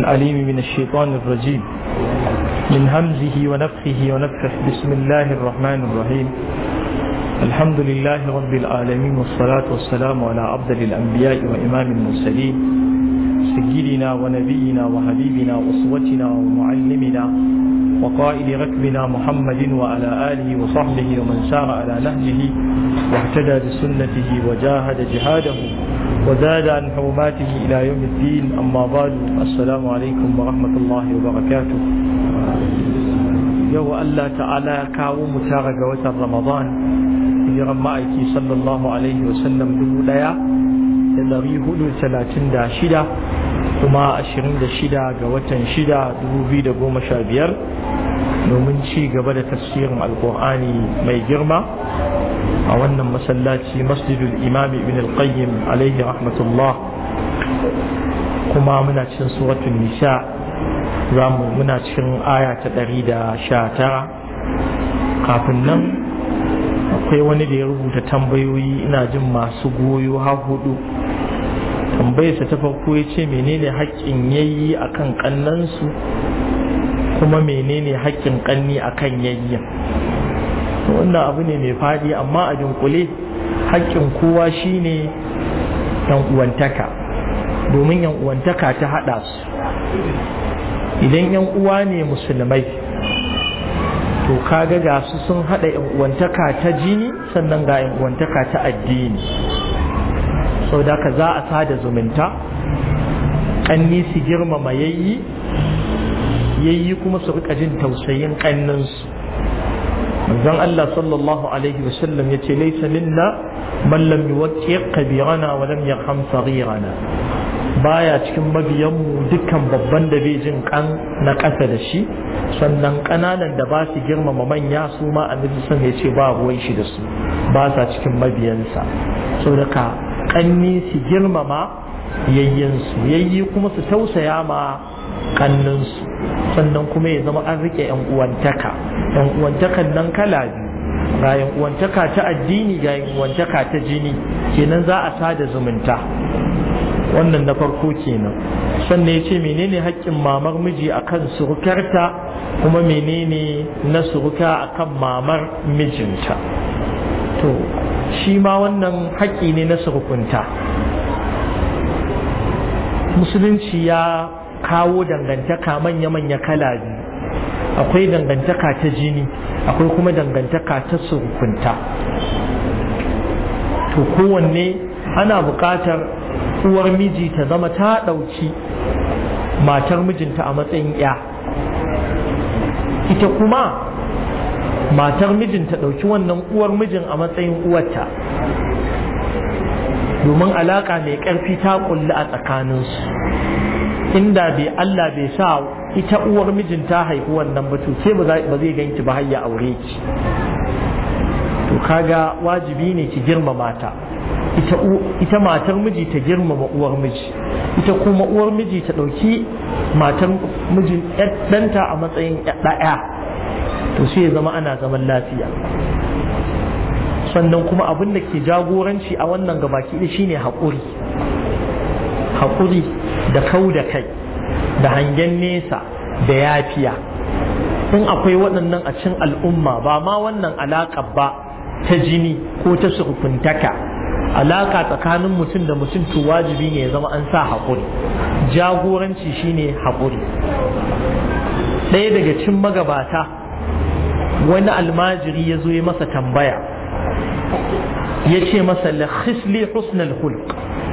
العليم من الشيطان الرجيم من همزه ونفخه ونفخه بسم الله الرحمن الرحيم الحمد لله رب العالمين والصلاة والسلام على أفضل الأنبياء وإمام المرسلين سيدنا ونبينا وحبيبنا وأسوتنا ومعلمنا وقائد ركبنا محمد وعلى آله وصحبه ومن سار على نهجه واهتدى بسنته وجاهد جهاده وزاد عن حرماته إلى يوم الدين أما بعد السلام عليكم ورحمة الله وبركاته يو الله تعالى كاو متارق وتر رمضان hijiran ma'aiki sallallahu alaihi wasallam dubu daya da dari hudu talatin da shida kuma ashirin da shida ga watan shida dubu biyu da goma sha biyar domin ci gaba da tafsirin alkur'ani mai girma a wannan masallaci masjidul imami ibn al-qayyim alaihi rahmatullah kuma muna cikin suratul nisa za mu muna cikin aya ta ɗari da sha tara kafin nan akwai wani da ya rubuta tambayoyi ina jin masu goyo har hudu tambayarsa ta farko ya ce menene haƙƙin yayi akan ƙannansu kuma menene haƙƙin ƙanni akan yayyin wannan abu ne mai fadi amma a dunkule haƙƙin kowa shine yan uwantaka domin yan uwantaka ta haɗa su idan yan uwa ne musulmai to kaga ga su sun haɗa yan uwantaka ta jini sannan ga yan uwantaka ta addini sau da ka za a sada zumunta ƙanni su girmama yayyi yayyi kuma su rika jin tausayin ƙanninsu manzon Allah sallallahu alaihi wasallam ya ce laisa minna man lam yuwaqqiq kabirana wa lam yarham saghirana baya cikin mabiyanmu dukkan babban da bai jin kan na ƙasa da shi sannan ƙananan da ba su girmama manya su ma annabi sun ya ce ba ruwan shi da su ba sa cikin mabiyansa saboda ka ƙanni su girmama yayyansu yayyi kuma su tausaya ma kanninsu sannan kuma ya zama an rike yan uwantaka yan uwantakan nan kala biyu ga yan uwantaka ta addini ga yan uwantaka ta jini kenan za a sada zumunta wannan na farko kenan sannan ya ce menene haƙƙin mamar miji akan surukarta kuma menene na suruka akan mamar mijinta to shi ma wannan haƙƙi ne na surukunta musulunci ya kawo dangantaka manya-manya kala biyu akwai dangantaka ta jini akwai kuma dangantaka ta surukunta to kowanne ana buƙatar uwar miji ta zama ta ɗauki matar mijinta a matsayin ya ita kuma matar mijinta ɗauki wannan uwar mijin a matsayin uwarta domin alaƙa mai ƙarfi ta ƙulli a tsakaninsu inda bai Allah bai sa ita uwar mijin ta haifi wannan ba to ke ba zai ganki ba har ya aure ki to kaga wajibi ne ki girmama ta ita ita matar miji ta girmama uwar miji ita kuma uwar miji ta ɗauki matar mijin ɗanta a matsayin ɗaya to sai ya zama ana zaman lafiya sannan kuma abin da ke jagoranci a wannan gabaki ɗaya shine haƙuri haƙuri da kau da kai da hangen nesa da yafiya in akwai waɗannan a cikin al'umma ba ma wannan alaƙa ba ta jini ko ta surkuntaka alaƙa tsakanin mutum da mutum to wajibi ne ya zama an sa haƙuri jagoranci shine haƙuri ɗaya daga cikin magabata wani almajiri ya zo ya masa tambaya ya ce masa la khisli husnal hulq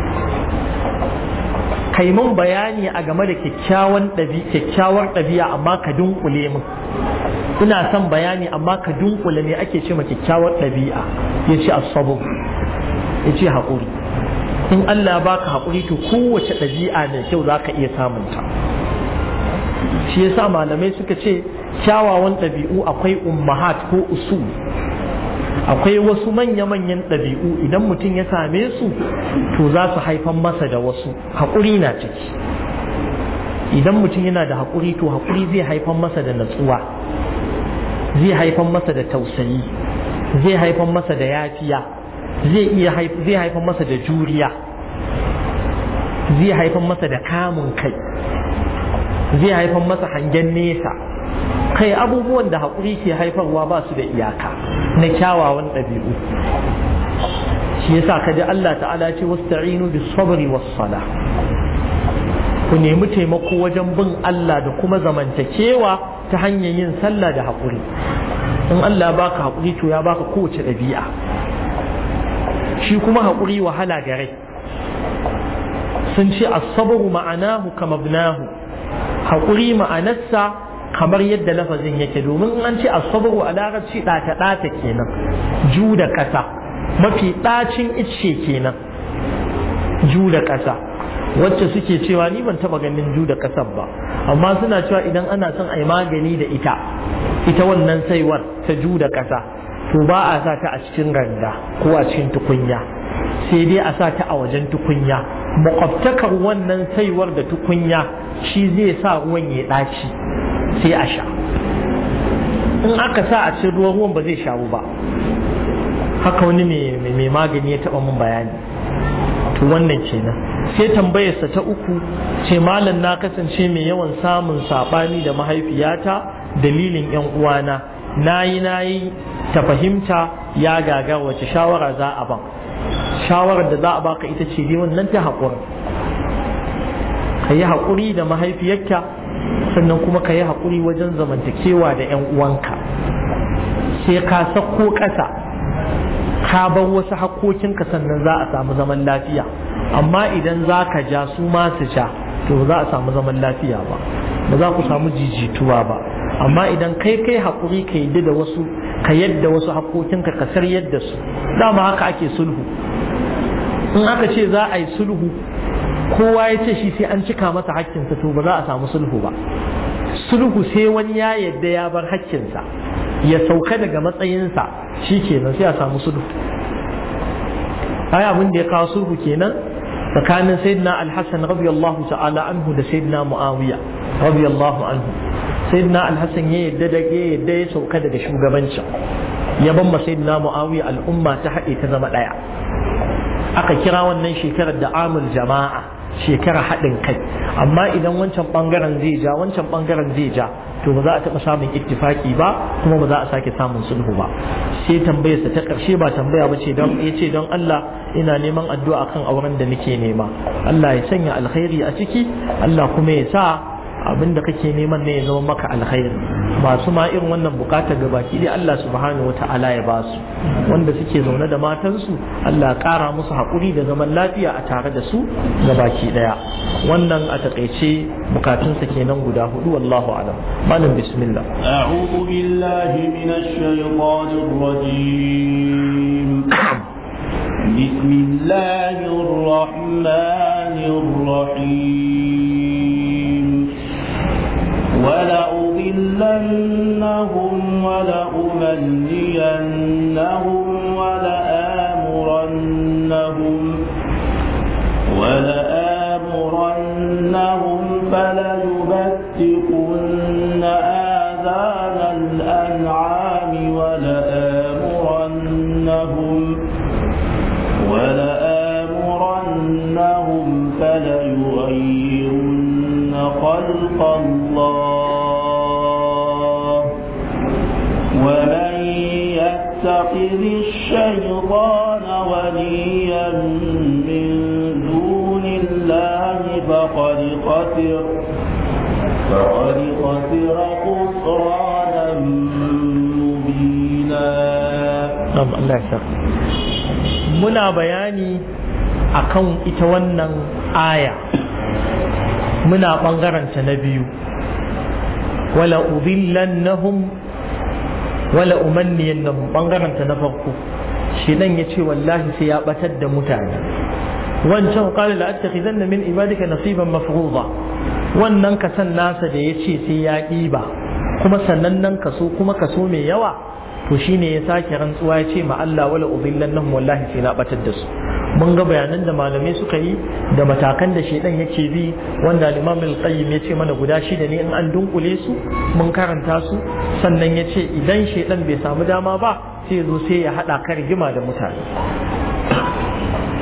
kai mun bayani a game da kyakkyawan kyakkyawar ɗabi'a amma ka dunkule min ina son bayani amma ka dunkule ne ake ce ma kyakkyawar ɗabi'a ya ce asabu ya ce haƙuri in Allah baka haƙuri to kowace ɗabi'a mai kyau za ka iya samunta shi yasa malamai suka ce kyawawan ɗabi'u akwai ummahat ko usul akwai wasu manya-manyan ɗabi'u idan mutum ya same su to za su haifan masa da wasu haƙuri na ciki idan mutum yana da haƙuri to haƙuri zai haifan masa da natsuwa zai haifan masa da tausayi zai haifan masa da yafiya zai iya zai haifan masa da juriya zai haifan masa da kamun kai zai haifar masa hangen nesa kai abubuwan da haƙuri ke haifarwa ba su da iyaka na kyawawan ɗabi'u shi yasa ka ji Allah ta'ala ce wasta'inu bis sabri was sala ku nemi taimako wajen bin Allah da kuma zamantakewa ta hanyar yin sallah da haƙuri in Allah baka haƙuri to ya baka kowace ɗabi'a shi kuma haƙuri wahala ga rai sun ce as-sabru ma'anahu kama ibnahu haƙuri ma'anarsa kamar yadda lafazin yake domin an ce as-sabru a larabci ɗata ɗata kenan ju da ƙasa mafi ɗacin icce kenan ju da ƙasa wacce suke cewa ni ban taba ganin ju da ƙasar ba amma suna cewa idan ana son a yi magani da ita ita wannan saiwar ta ju da ƙasa to ba a sa ta a cikin randa ko a cikin tukunya sai dai a sa ta a wajen tukunya makwabtakar wannan saiwar da tukunya shi zai sa ruwan ya ɗaci sai a sha in aka sa a cikin ruwan ruwan ba zai shawo ba haka wani mai magani ya taɓa mun bayani to wannan kenan sai tambayarsa ta uku ce malam na kasance mai yawan samun saɓani da mahaifiyata dalilin yan uwana nayi nayi ta fahimta ya gaga wace shawara za a ban shawarar da za a baka ita ce dai wannan ta haƙuri ka yi haƙuri da mahaifiyarka sannan kuma ka yi haƙuri wajen zamantakewa da yan uwanka sai ka sako ƙasa ka bar wasu haƙoƙinka sannan za a samu zaman lafiya amma idan za ka ja su ma su ja to za a samu zaman lafiya ba ba za ku samu jijituwa ba amma idan kai kai haƙuri ka yi da wasu ka yadda wasu haƙoƙinka ka sar yadda su dama haka ake sulhu in aka ce za a yi sulhu kowa ya ce shi sai an cika masa haƙƙinsa to ba za a samu sulhu ba sulhu sai wani ya yadda ya bar haƙƙinsa ya sauka daga matsayinsa shi kenan sai a samu sulhu ai abin da ya kawo sulhu kenan tsakanin sayyidina al-hasan radiyallahu ta'ala anhu da sayyidina muawiya radiyallahu anhu sayyidina al-hasan ya yadda da ya yadda ya sauka daga shugabancin ya ban sayyidina muawiya al'umma ta haɗe ta zama ɗaya aka kira wannan shekarar da amul jama'a shekara haɗin kai amma idan wancan ɓangaren zai ja wancan ɓangaren zai ja to ba za a taɓa samun ittifaki ba kuma ba za a sake samun sulhu ba sai tambayarsa ta ƙarshe ba tambaya ba ce don ya ce don Allah ina neman addu'a kan auren da nake nema Allah ya sanya alkhairi a ciki Allah kuma ya sa abin da kake neman ne ya zama maka alkhairi masu ma irin wannan bukatar ga baki dai Allah subhanahu wa ta'ala ya basu wanda suke zaune da matansu Allah ƙara musu haƙuri da zaman lafiya a tare da su ga baki daya wannan a takaice bukatunsa kenan guda hudu wallahu alam malam bismillah a'udhu billahi minash shaitanir rajim bismillahir rahmanir rahim ولأضلنهم ولأمنينهم ولآمرنهم ولآمرنهم فليبتكن آذان الأنعام ولآمرنهم ولآمرنهم فليغيرن خلق الله ومن يتخذ الشيطان وليا من دون الله فقد خسر فقد خسر خسرانا مبينا نعم الله يسر muna bayani akan ita wannan aya muna ɓangaranta na biyu wala udillannahum wala umanniyannahum ɓangaranta na farko shi dan ya ce wallahi sai ya batar da mutane wancan qala la attakhizanna min ibadika nasiban mafruḍa wannan kasan nasa da ya ce sai ya ɗiba kuma sannan nan kaso kuma kaso mai yawa to shine ya sake rantsuwa ya ce ma Allah wala udillannahum wallahi sai na batar da su mun ga bayanan da malamai suka yi da matakan da shedan yake bi wanda Imam al-Qayyim ya ce mana guda shida ne in an dunkule su mun karanta su sannan ya ce idan shedan bai samu dama ba sai zo sai ya hada ka rigima da mutane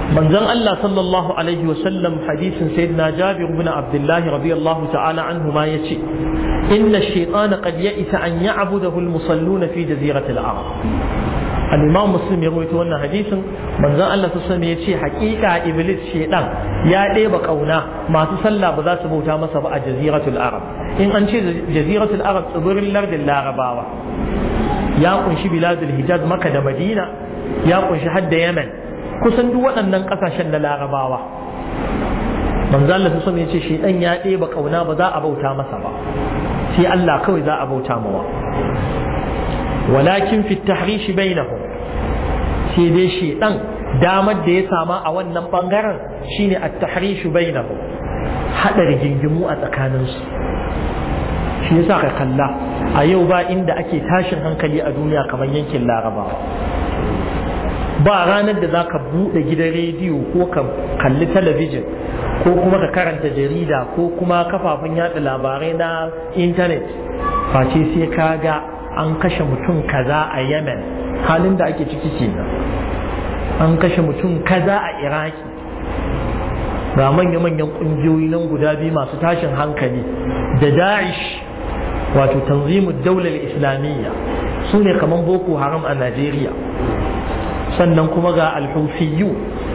manzon Allah sallallahu alaihi wasallam hadisin sayyidina Jabir ibn Abdullah radiyallahu ta'ala anhu ma yace inna ash-shaytana qad ya'isa an ya'budahu al-musalluna fi jazirati al-arab al-imam muslim ya rawaito wannan hadisin manzon Allah sallallahu alaihi yace haƙiƙa iblis shaytan ya ɗeba kauna masu sallah ba za su bauta masa ba a jaziratul arab in an ce jaziratul arab tsibirin lardin larabawa ya kunshi biladul hijaz maka da madina ya kunshi hadda yemen kusan duk waɗannan ƙasashen na larabawa manzo Allah su ya ce shedan ya ɗeba kauna ba za a bauta masa ba sai Allah kawai za a bauta mawa walakin fi tahrishi bainahum sai dai shedan damar da ya sama a wannan bangaren shine at-tahrishu bainahum hada rigingimu a tsakaninsu shi yasa ka kalla a yau ba inda ake tashin hankali a duniya kamar yankin larabawa ba ranar da za ka buɗe gidan rediyo ko ka kalli talabijin ko kuma ka karanta jarida ko kuma kafafen yada labarai na intanet face sai ka ga an kashe mutum kaza a yemen halin da ake ciki kenan an kashe mutum kaza a iraki ga manya-manyan ƙungiyoyi nan guda biyu masu tashin hankali da da'ish wato tanzimu daular islamiyya su ne kamar boko haram a najeriya sannan kuma ga alhufiyu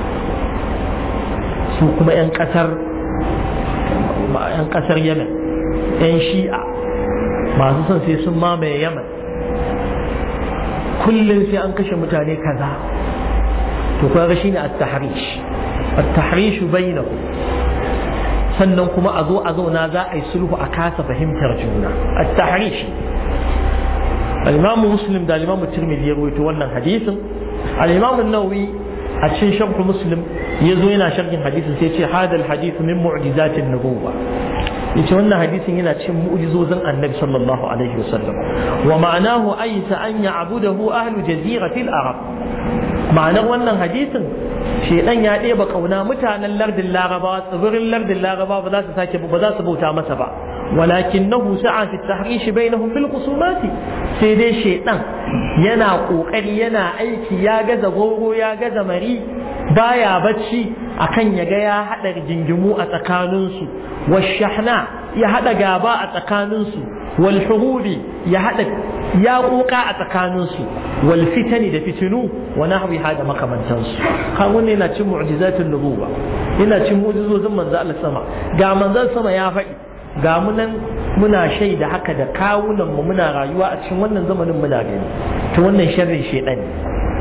su kuma 'yan kasar 'yan kasar yemen 'yan shi'a masu son sai sun mamaye yemen kullum sai an kashe mutane kaza to kaga shine at-tahrish at-tahrish bainahu sannan kuma a zo a zauna za a yi sulhu a kasa fahimtar juna at-tahrish al-imamu muslim da al-imamu tirmidhi ya rawaito wannan hadisin al-imam an-nawawi a cikin sharh muslim yazo yana sharhin hadisin sai ce hada al-hadith min mu'jizatin nubuwa yace wannan hadisin yana cikin mu'jizozin annabi sallallahu alaihi wasallam wa ma'anahu aysa an ya'budahu ahlu jaziratil arab ma'anar wannan hadisin shedan ya ɗeba kauna mutanen lardin larabawa tsibirin lardin larabawa ba za su sake ba za su bauta masa ba ولكنه سعى في التحريش بينهم في الخصومات sai dai shaidan yana kokari yana aiki ya gaza goro ya gaza mari baya bacci akan ya ga ya hada jingimu a tsakaninsu washahna ya hada gaba a tsakaninsu wal hurubi ya hada ya koka a tsakaninsu wal fitani da fitinu wa nahwi hada makamantansu kan wannan yana cin mu'jizatul nubuwa yana cin mu'jizozin manzo Allah sama ga manzon sama ya faɗi ga munan muna shaida haka da kawunan mu muna rayuwa a cikin wannan zamanin muna gani to wannan sharrin shedan ne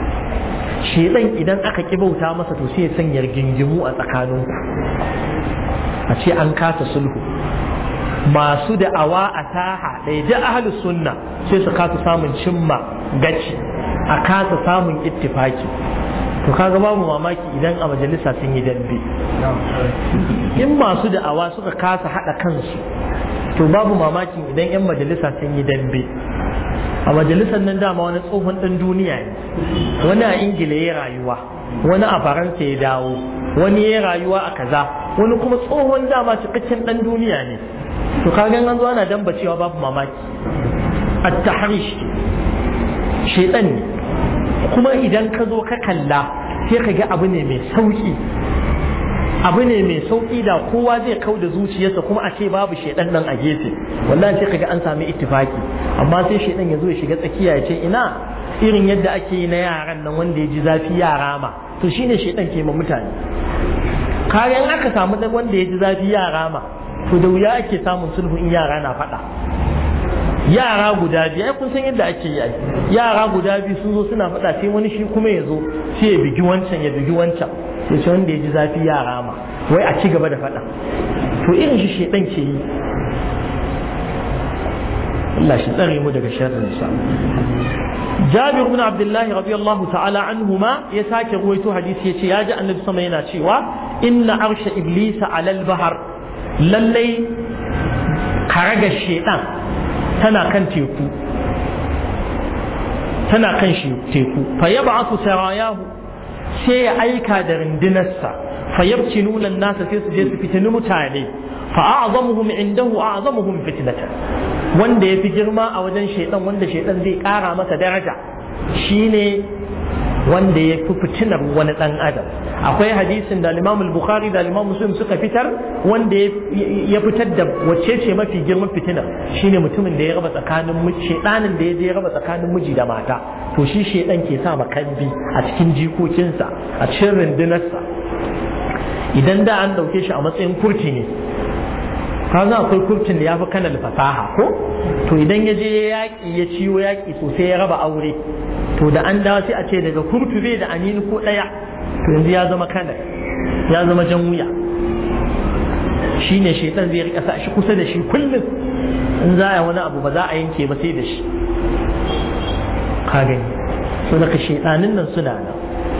shedan idan aka ki bauta masa to sai ya sanya gingimu a tsakanin a ce an kasa sulhu masu da'awa a taha da da ahlus sunna sai su kasa samun cimma gaci a kasa samun ittifaki to kaga babu mamaki idan a majalisa sun yi dambe in masu da'awa suka kasa haɗa kansu to babu mamaki idan 'yan majalisa sun yi dambe a majalisar nan dama wani tsohon ɗan duniya ne wani a ingila ya rayuwa wani a faransa ya dawo wani ya rayuwa a kaza wani kuma tsohon dama cikakken ɗan duniya ne to kaga an zo ana damba cewa babu mamaki at-tahrish shaytan ne kuma idan ka zo ka kalla sai ka ga abu ne mai sauki abu ne mai sauki da kowa zai kau da zuciyarsa kuma a ce babu shaidan nan a gefe wallahi sai kaga an sami ittifaki amma sai shaidan ya zo ya shiga tsakiya ya ce ina irin yadda ake yi na yaran nan wanda ya ji zafi yara ma to shine shaidan ke ma mutane kayan aka samu dan wanda ya ji zafi yara ma to da wuya ake samun sulhu in yara na faɗa yara guda biyu ai kun san yadda ake yi yara guda biyu sun zo suna faɗa sai wani shi kuma ya zo sai ya bigi wancan ya bigi wancan sai ce wanda ya ji zafi yara ma wai a ci gaba da faɗa to irin shi shedan ke yi Allah shi tsare mu daga sharrin sa Jabir ibn Abdullah radiyallahu ta'ala anhuma ya sake ruwaito hadisi yace ya ji Annabi sama yana cewa inna arsha iblisa alal bahar lallai karaga shedan tana kan teku tana kan shi teku fa yab'athu sarayahu sai ya aika da rundunarsa fa yabtinuna nasa sai su je su fitini mutane fa a'zamuhum indahu a'zamuhum fitnatan wanda yafi girma a wajen shaidan wanda shaidan zai kara masa daraja shine wanda ya fi fitinar wani ɗan adam akwai hadisin da Imam Bukhari da Imam Muslim suka fitar wanda ya fitar da wacce ce mafi girman fitinar shine mutumin da ya raba tsakanin shedanin da ya je ya raba tsakanin miji da mata to shi shedan ke sa makambi a cikin jikokinsa a cikin rundunarsa idan da an dauke shi a matsayin kurti ne kaza akwai kurtin da ya fi kanal fasaha ko to idan ya je yaƙi ya ciwo yaƙi sosai ya raba aure to da an dawo sai a ce daga kurtu bai da anini ko ɗaya to yanzu ya zama kanal ya zama jan wuya shi ne shaitan zai rika sa shi kusa da shi kullum in za a wani abu ba za a yanke ba sai da shi ka gani so daga shaitanin nan suna nan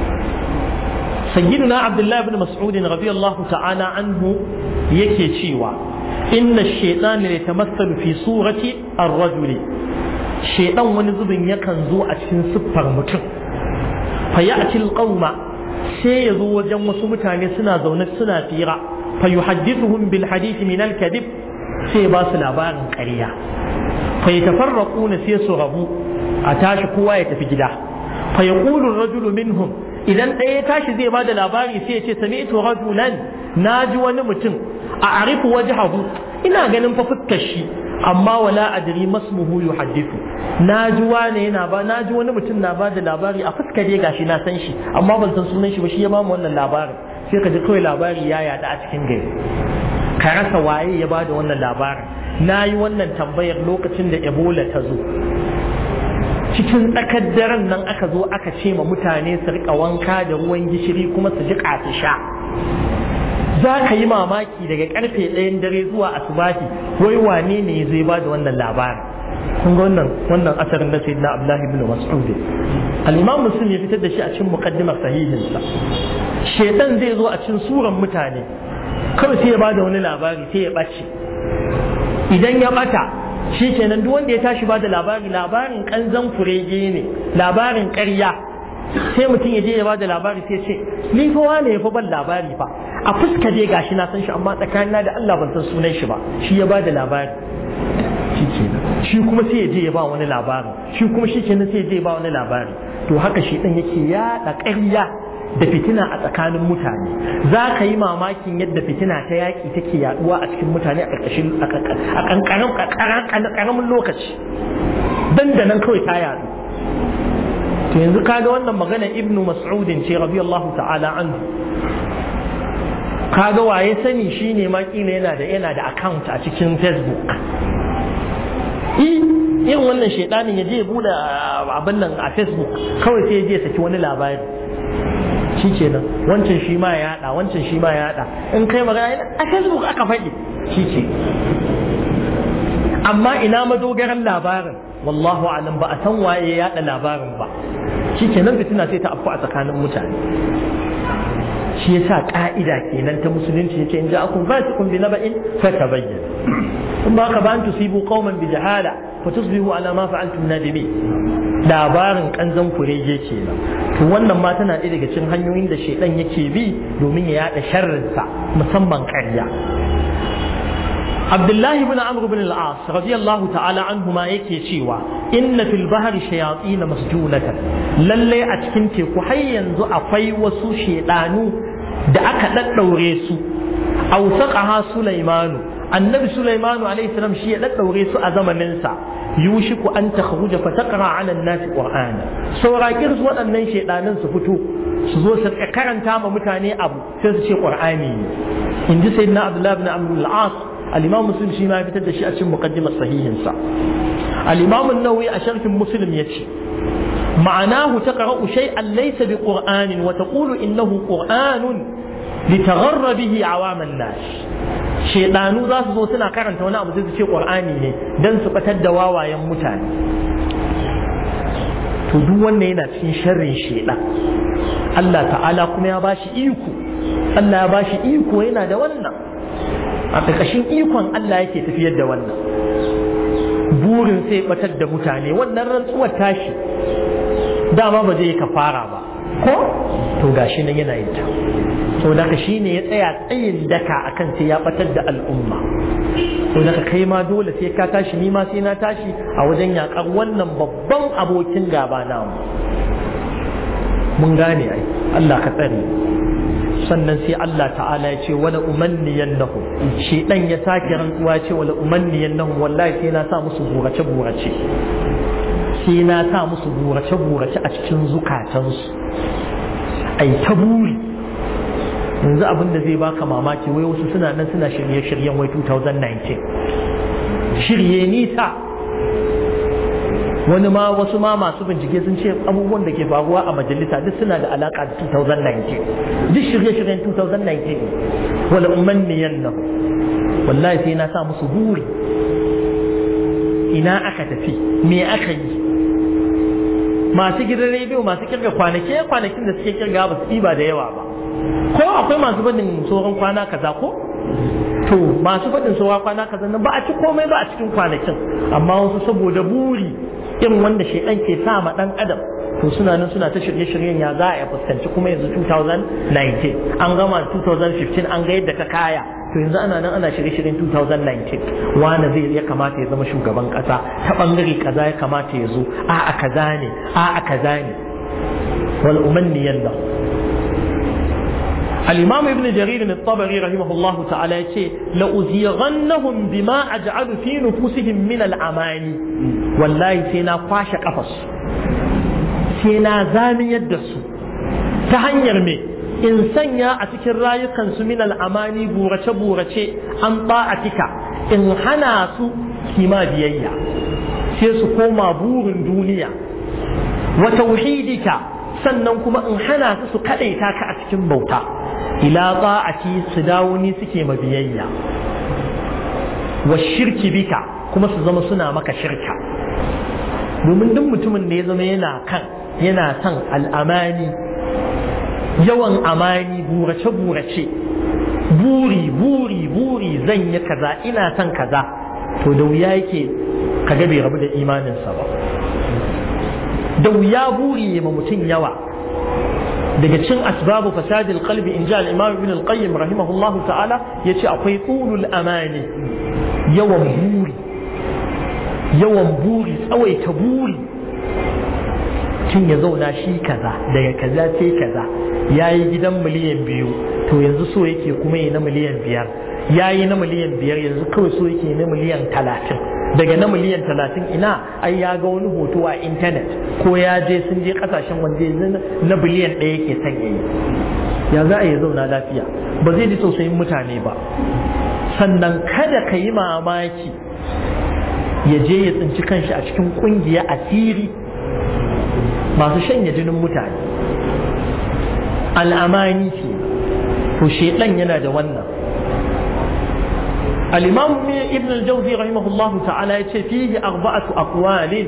sayyiduna abdullahi ibn mas'ud radiyallahu ta'ala anhu yake cewa inna shaytan la tamassalu fi surati ar-rajuli shaytan wani zubin yakan zo a cikin siffar mutum fa ya'ti al-qauma sai ya zo wajen wasu mutane suna zaune suna fira fa yuhaddithuhum bil hadith min al-kadhib sai ba su labarin ƙarya fa yatafarraquna sai su rabu a tashi kowa ya tafi gida fa yaqulu ar-rajulu minhum idan ɗaya ya tashi zai bada labari sai ya ce sami'tu rajulan naji wani mutum a arifu wajhahu ina ganin fa fuskar shi amma wala adri masmuhu yuhaddithu naji wani yana ba naji wani mutum na bada labari a fuskar dai gashi na san shi amma ban san sunan shi ba shi ya bamu wannan labarin sai ka ji kawai labari ya yada a cikin gari ka rasa waye ya bada wannan labarin na yi wannan tambayar lokacin da ebola ta zo cikin tsakar daren nan aka zo aka ce ma mutane su rika wanka da ruwan gishiri kuma su ji su sha za ka yi mamaki daga karfe ɗayan dare zuwa asubahi wai wane ne zai ba da wannan labarin kun ga wannan wannan asarin na sayyidina abdullahi ibn mas'ud al-imam muslim ya fitar da shi a cikin muqaddimar sahihinsa shedan zai zo a cikin suran mutane kawai sai ya ba da wani labari sai ya ɓace idan ya ɓata shi kenan duk wanda ya tashi ba da labari labarin kanzan kurege ne labarin ƙarya sai mutum ya je ya ba da labari sai ce ni fa wane ya fa ban labari fa a fuska dai gashi na san shi amma tsakanina da Allah ban san sunan shi ba shi ya ba da labari shi kenan shi kuma sai ya je ya ba wani labari shi kuma shi kenan sai ya je ya ba wani labari to haka shi dan yake yaɗa ƙarya da fitina a tsakanin mutane za ka yi mamakin yadda fitina ta yaƙi take yaduwa a cikin mutane a ƙarƙashin a ƙaramin lokaci dandanan kawai ta yadu to yanzu kaga wannan magana ibnu mas'udin ce radiyallahu ta'ala anhu kaga waye sani shine ma kila yana da yana da account a cikin facebook irin wannan shaidanin ya je ya bude abin nan a facebook kawai sai ya je saki wani labari shi kenan wancan shi ma ya yada wancan shi ma ya yada in kai magana a facebook aka faɗi shi ke amma ina madogaran labarin wallahu alam ba a san waye ya yada labarin ba shi kenan fitina sai ta afku a tsakanin mutane shi yasa ka'ida kenan ta musulunci yace in ja'akum fasiqun bi naba'in fatabayyan in ba ka ba an tusibu qauman bi jahala fa tusbihu ala ma fa'altum nadimin labarin kanzan kurege kenan to wannan ma tana ɗaya daga cikin hanyoyin da shaidan yake bi domin ya yada sharrinsa musamman ƙarya Abdullahi bin Amr bin al-As radiyallahu ta'ala anhuma yake cewa inna fil bahri shayatin masjunatan lalle a cikin teku har yanzu akwai wasu shaidanu da aka daddaure su awsaqaha Sulaimanu annabi Sulaimanu alaihi salam shi ya daddaure su a zamaninsa yushiku an takhruja fa taqra ala an-nasi qur'ana saurakin su waɗannan shedanin su fito su zo su karanta ma mutane abu sai su ce qur'ani ne in ji sayyidina abdullah ibn amr al-as al-imam muslim shi ma ya fitar da shi a cikin muqaddimar sahihin sa al-imam an-nawawi a sharhin muslim yace ma'anahu taqra'u shay'an laysa bi qur'anin wa taqulu innahu qur'anun litagharra bihi awaman nas shedanu za su zo suna karanta wani abu sai su ce qur'ani ne dan su batar da wawayen mutane to duk wannan yana cikin sharrin shedan Allah ta'ala kuma ya bashi iko Allah ya bashi iko yana da wannan a ƙarƙashin ikon Allah yake tafiyar da wannan burin sai batar da mutane wannan rantsuwar tashi dama ba zai kafara ba ko to gashi nan yana yin ta to daga shi ne ya tsaya tsayin daka akan sai ya batar da al'umma to daga kai ma dole sai ka tashi ni ma sai na tashi a wajen yakar wannan babban abokin gaba namu mun gane ai Allah ka tsare sannan sai Allah ta'ala ya ce wala umanniyan nahu shi dan ya sake rantsuwa ce wala umanniyan nahu wallahi sai na sa musu burace burace sai na sa musu burace burace a cikin zukatansu ai ta buri yanzu abin da zai baka mamaki wai wasu suna nan suna shirye-shiryen wai 2019 shirye nisa wani ma wasu ma masu bincike sun ce abubuwan da ke faruwa a majalisa duk suna da alaka da 2019 duk shirye-shiryen 2019 wala umanniyan nan wallahi sai na sa musu buri ina aka tafi me aka yi masu gidan rediyo masu kirga kwanaki kwanakin da suke kirga ba su ba da yawa ba ko akwai masu faɗin tsohon kwana kaza ko to masu faɗin tsohon kwana kaza nan ba a ci komai ba a cikin kwanakin amma wasu saboda buri irin wanda shaidan ke sa ma dan adam to suna nan suna ta shirye-shiryen ya za a fuskanci kuma yanzu 2019 an gama 2015 an ga yadda ka kaya to yanzu ana nan ana shirye-shiryen 2019 wani zai ya kamata ya zama shugaban kasa ta bangare kaza ya kamata ya zo a a kaza ne a a kaza ne wal umanniyan lahu الإمام ابن جرير الطبري رحمه الله تعالى يقول لأزيغنهم بما أجعل في نفوسهم من الأماني والله سينا قاش قفص سينا زامي يدس تهنير مي إن سنيا أتكر رايقا من الأماني بورش بورش أن طاعتك إن حناس كما بيئيا سيسو كوما بور دنيا وتوحيدك sannan kuma in hana su su kaɗaita ka a cikin bauta ila ta'ati su dawo ni suke mabiyayya wa shirki bika kuma su zama suna maka shirka domin duk mutumin da ya zama yana kan yana son al'amani yawan amani burace burace buri buri buri zan yi kaza ina son kaza to da wuya yake kaga bai rabu da imaninsa ba da wuya buri ma mutum yawa daga cin asbabu fasadil qalbi in ja al-imam ibn al-qayyim rahimahullahu ta'ala yace akwai qulul amani yawan buri yawan buri tsawaita buri tun ya zauna shi kaza daga kaza sai kaza yayi gidan miliyan biyu to yanzu so yake kuma yi na miliyan biyar yayi na miliyan biyar yanzu kawai so yake na miliyan talatin daga na miliyan talatin ina ai ya ga wani hoto a intanet ko ya je sun je kasashen wanda na biliyan ɗaya ke son yayi ya za a yi zauna lafiya ba zai ji tausayin mutane ba sannan kada ka yi mamaki ya je ya tsinci kanshi a cikin kungiya asiri masu shanya jinin mutane al'amani ce to shedan yana da wannan الإمام ابن الجوزي رحمه الله تعالى يتشي فيه أربعة أقوال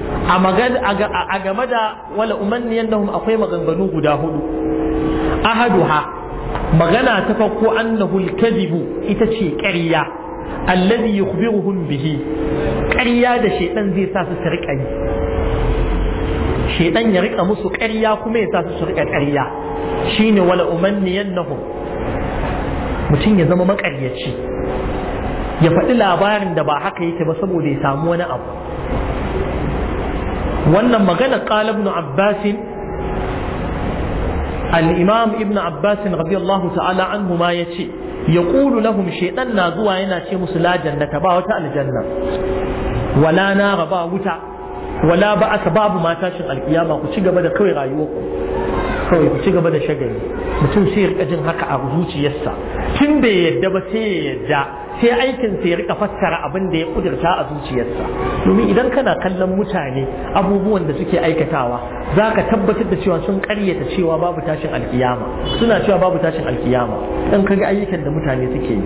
أجمد ولا أمني أنهم أقيم غنغنو قداهد أحدها مغنى تفقوا أنه الكذب إتشي كريا الذي يخبرهم به كريا ده شيطان زي ساس سرق أي شيطان يرق أمسو كريا كما يساس سرق كريا شين ولا أمني أنهم mutum ya zama makaryaci ya faɗi labarin da ba haka yake ba saboda ya samu wani abu wannan magana qala ibn abbas al-imam ibn abbas radiyallahu ta'ala anhu ma yace yaqulu lahum shaytan na zuwa yana ce musu la jannata ba wata aljanna wala nara ba wuta wala ba aka babu ma tashin alkiyama ku ci gaba da kawai rayuwarku kawai ku ci gaba da shagali mutum sai ya rika jin haka a zuciyarsa tun bai yadda ba sai ya yadda sai aikin sai ya rika fassara abin da ya kudurta a zuciyarsa domin idan kana kallon mutane abubuwan da suke aikatawa za ka tabbatar da cewa sun karyata cewa babu tashin alkiyama suna cewa babu tashin alkiyama dan kaga ayyukan da mutane suke yi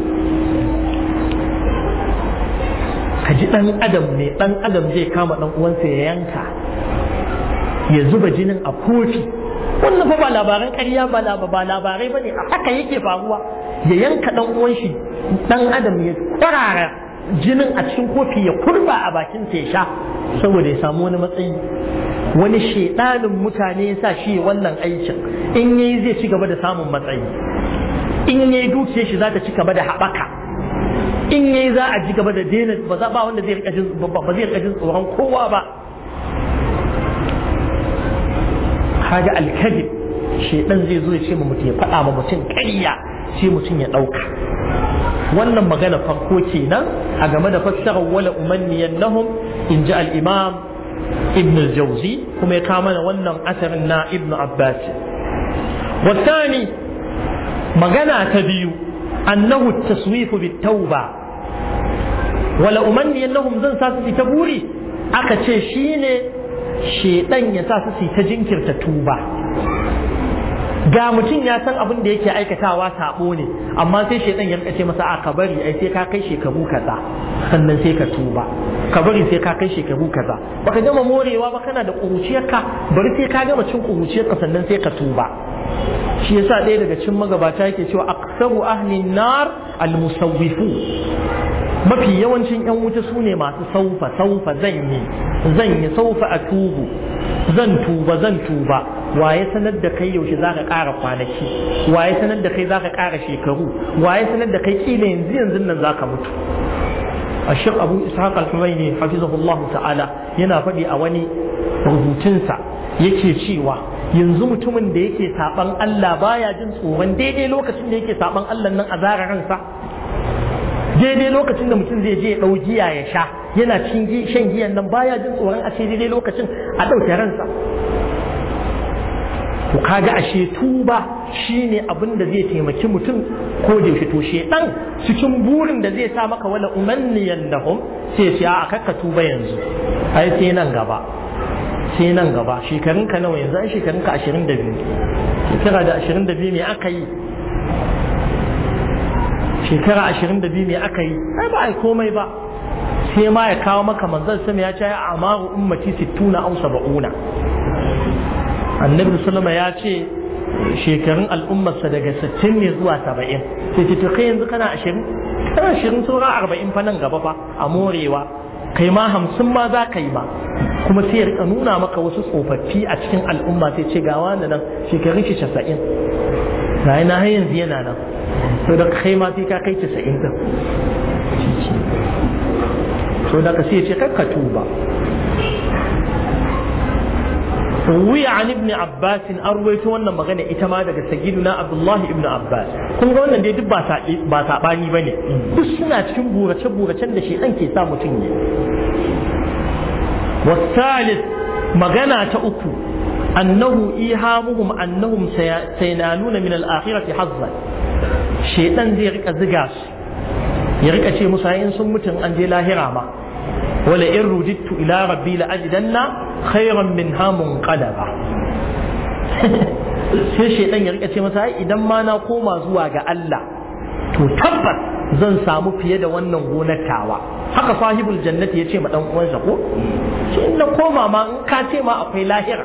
ka ji dan adam ne dan adam zai kama dan uwansa ya yanka ya zuba jinin a kofi wannan fa ba labaran ƙarya ba ba labarai bane a haka yake faruwa ya yanka dan uwan shi dan adam ya kwarara jinin a cikin kofi ya kurba a bakin sa ya sha saboda ya samu wani matsayi wani shedanin mutane ya sa shi wannan aikin in yayi zai ci gaba da samun matsayi in yayi dukiyar shi za ta ci gaba da haɓaka in yayi za a ji gaba da daina ba za ba wanda zai rika jin ba zai rika jin tsoron kowa ba kaga alkadib shedan zai zo ya ce ma mutum ya faɗa ma mutum ƙarya sai mutum ya ɗauka wannan magana farko kenan a game da fassarar wala umanniyannahum in ji al-imam ibn al-jawzi kuma ya kama mana wannan asarin na ibn abbas wasani magana ta biyu annahu taswifu bit tauba wala umanniyannahum zan sa su ta buri aka ce shine shedan ya sa su ta jinkirta tuba ga mutum ya san abin da yake aikatawa sabo ne amma sai shaitan ya ce masa a ka bari ai sai ka kai shekaru kaza sannan sai ka tuba ka bari sai ka kai shekaru kaza baka gama morewa ba kana da kuruciyarka bari sai ka gama cin kuruciyarka sannan sai ka tuba shi yasa ɗaya daga cikin magabata yake cewa aksaru ahlin nar almusawwifu mafi yawancin yan wuta su ne masu saufa saufa zan yi zan yi saufa a tubu zan tuba zan tuba waye sanar da kai yaushe za ka ƙara kwanaki waye sanar da kai za ka ƙara shekaru waye sanar da kai kila yanzu yanzu nan za ka mutu a shek abu ishaq al-humaini hafizahullahu ta'ala yana faɗi a wani rubutunsa yake cewa yanzu mutumin da yake saban Allah baya jin tsoron daidai lokacin da yake saban Allah nan a zara ransa daidai lokacin da mutum zai je ya ɗau giya ya sha yana cikin shan giyan nan baya jin tsoron a ce daidai lokacin a ɗauke ransa to kaga ashe tuba shine abin da zai taimaki mutum ko da yaushe to shedan cikin burin da zai sa maka wala umanniyan lahum sai ce a kakka tuba yanzu ai sai nan gaba sai nan gaba shekarun ka nawa yanzu ai shekarun ka 22 shekara da 22 me aka yi shekara 22 me aka yi ai ba ai komai ba sai ma ya kawo maka manzon sama ya ce a amaru ummati 60 aw 70 annabi sallama ya ce shekarun al'ummarsa daga 60 ne zuwa 70 sai ce to kai yanzu kana 20 kana 20 sauran 40 fa nan gaba fa a morewa kai ma 50 ma za ka yi ba kuma sai ya rika nuna maka wasu tsofaffi a cikin al'umma sai ce ga wani nan shekarun shi 90 ga na har yanzu yana nan to da kai ma sai ka kai 90 din to da ka sai ce kakka tuba روي عن ابن عباس أرويت وانا مغنى إتما daga سيدنا عبد الله ابن عباس kun ga wannan dai duk ba ba sabani bane duk suna cikin burace buracen da shedan ke sa mutum ne والثالث magana ta uku annahu ihamuhum annahum sayanaluna min al-akhirati hazzan shedan zai rika ziga su ya rika ce musu in sun mutun an je lahira ma wala in rudittu ila rabbi la ajidanna khairan minha munqalaba sai shaidan ya rika ce masa ai idan ma na koma zuwa ga Allah to tabbas zan samu fiye da wannan gonar tawa haka sahibul jannati ya ce ma dan uwansa ko shi in na koma ma in ka ce ma akwai lahira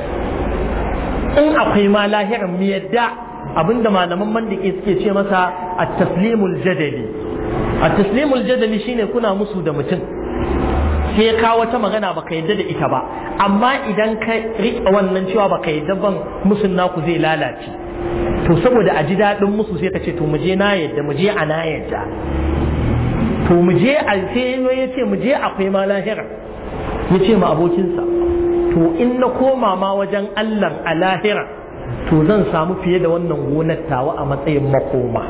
in akwai ma lahira mu yadda abinda malaman mandiki suke ce masa at-taslimul jadali at-taslimul jadali shine kuna musu da mutum sai ya kawo wata magana baka yadda da ita ba amma idan ka riƙe wannan cewa baka yadda ban musun naku zai lalace to saboda a ji daɗin musu sai ka ce to mu je na yadda mu je a na yadda to mu je a sai ya ce mu je akwai ma lahira ya ce ma abokinsa to in na koma ma wajen Allah a lahira to zan samu fiye da wannan gonar tawa a matsayin makoma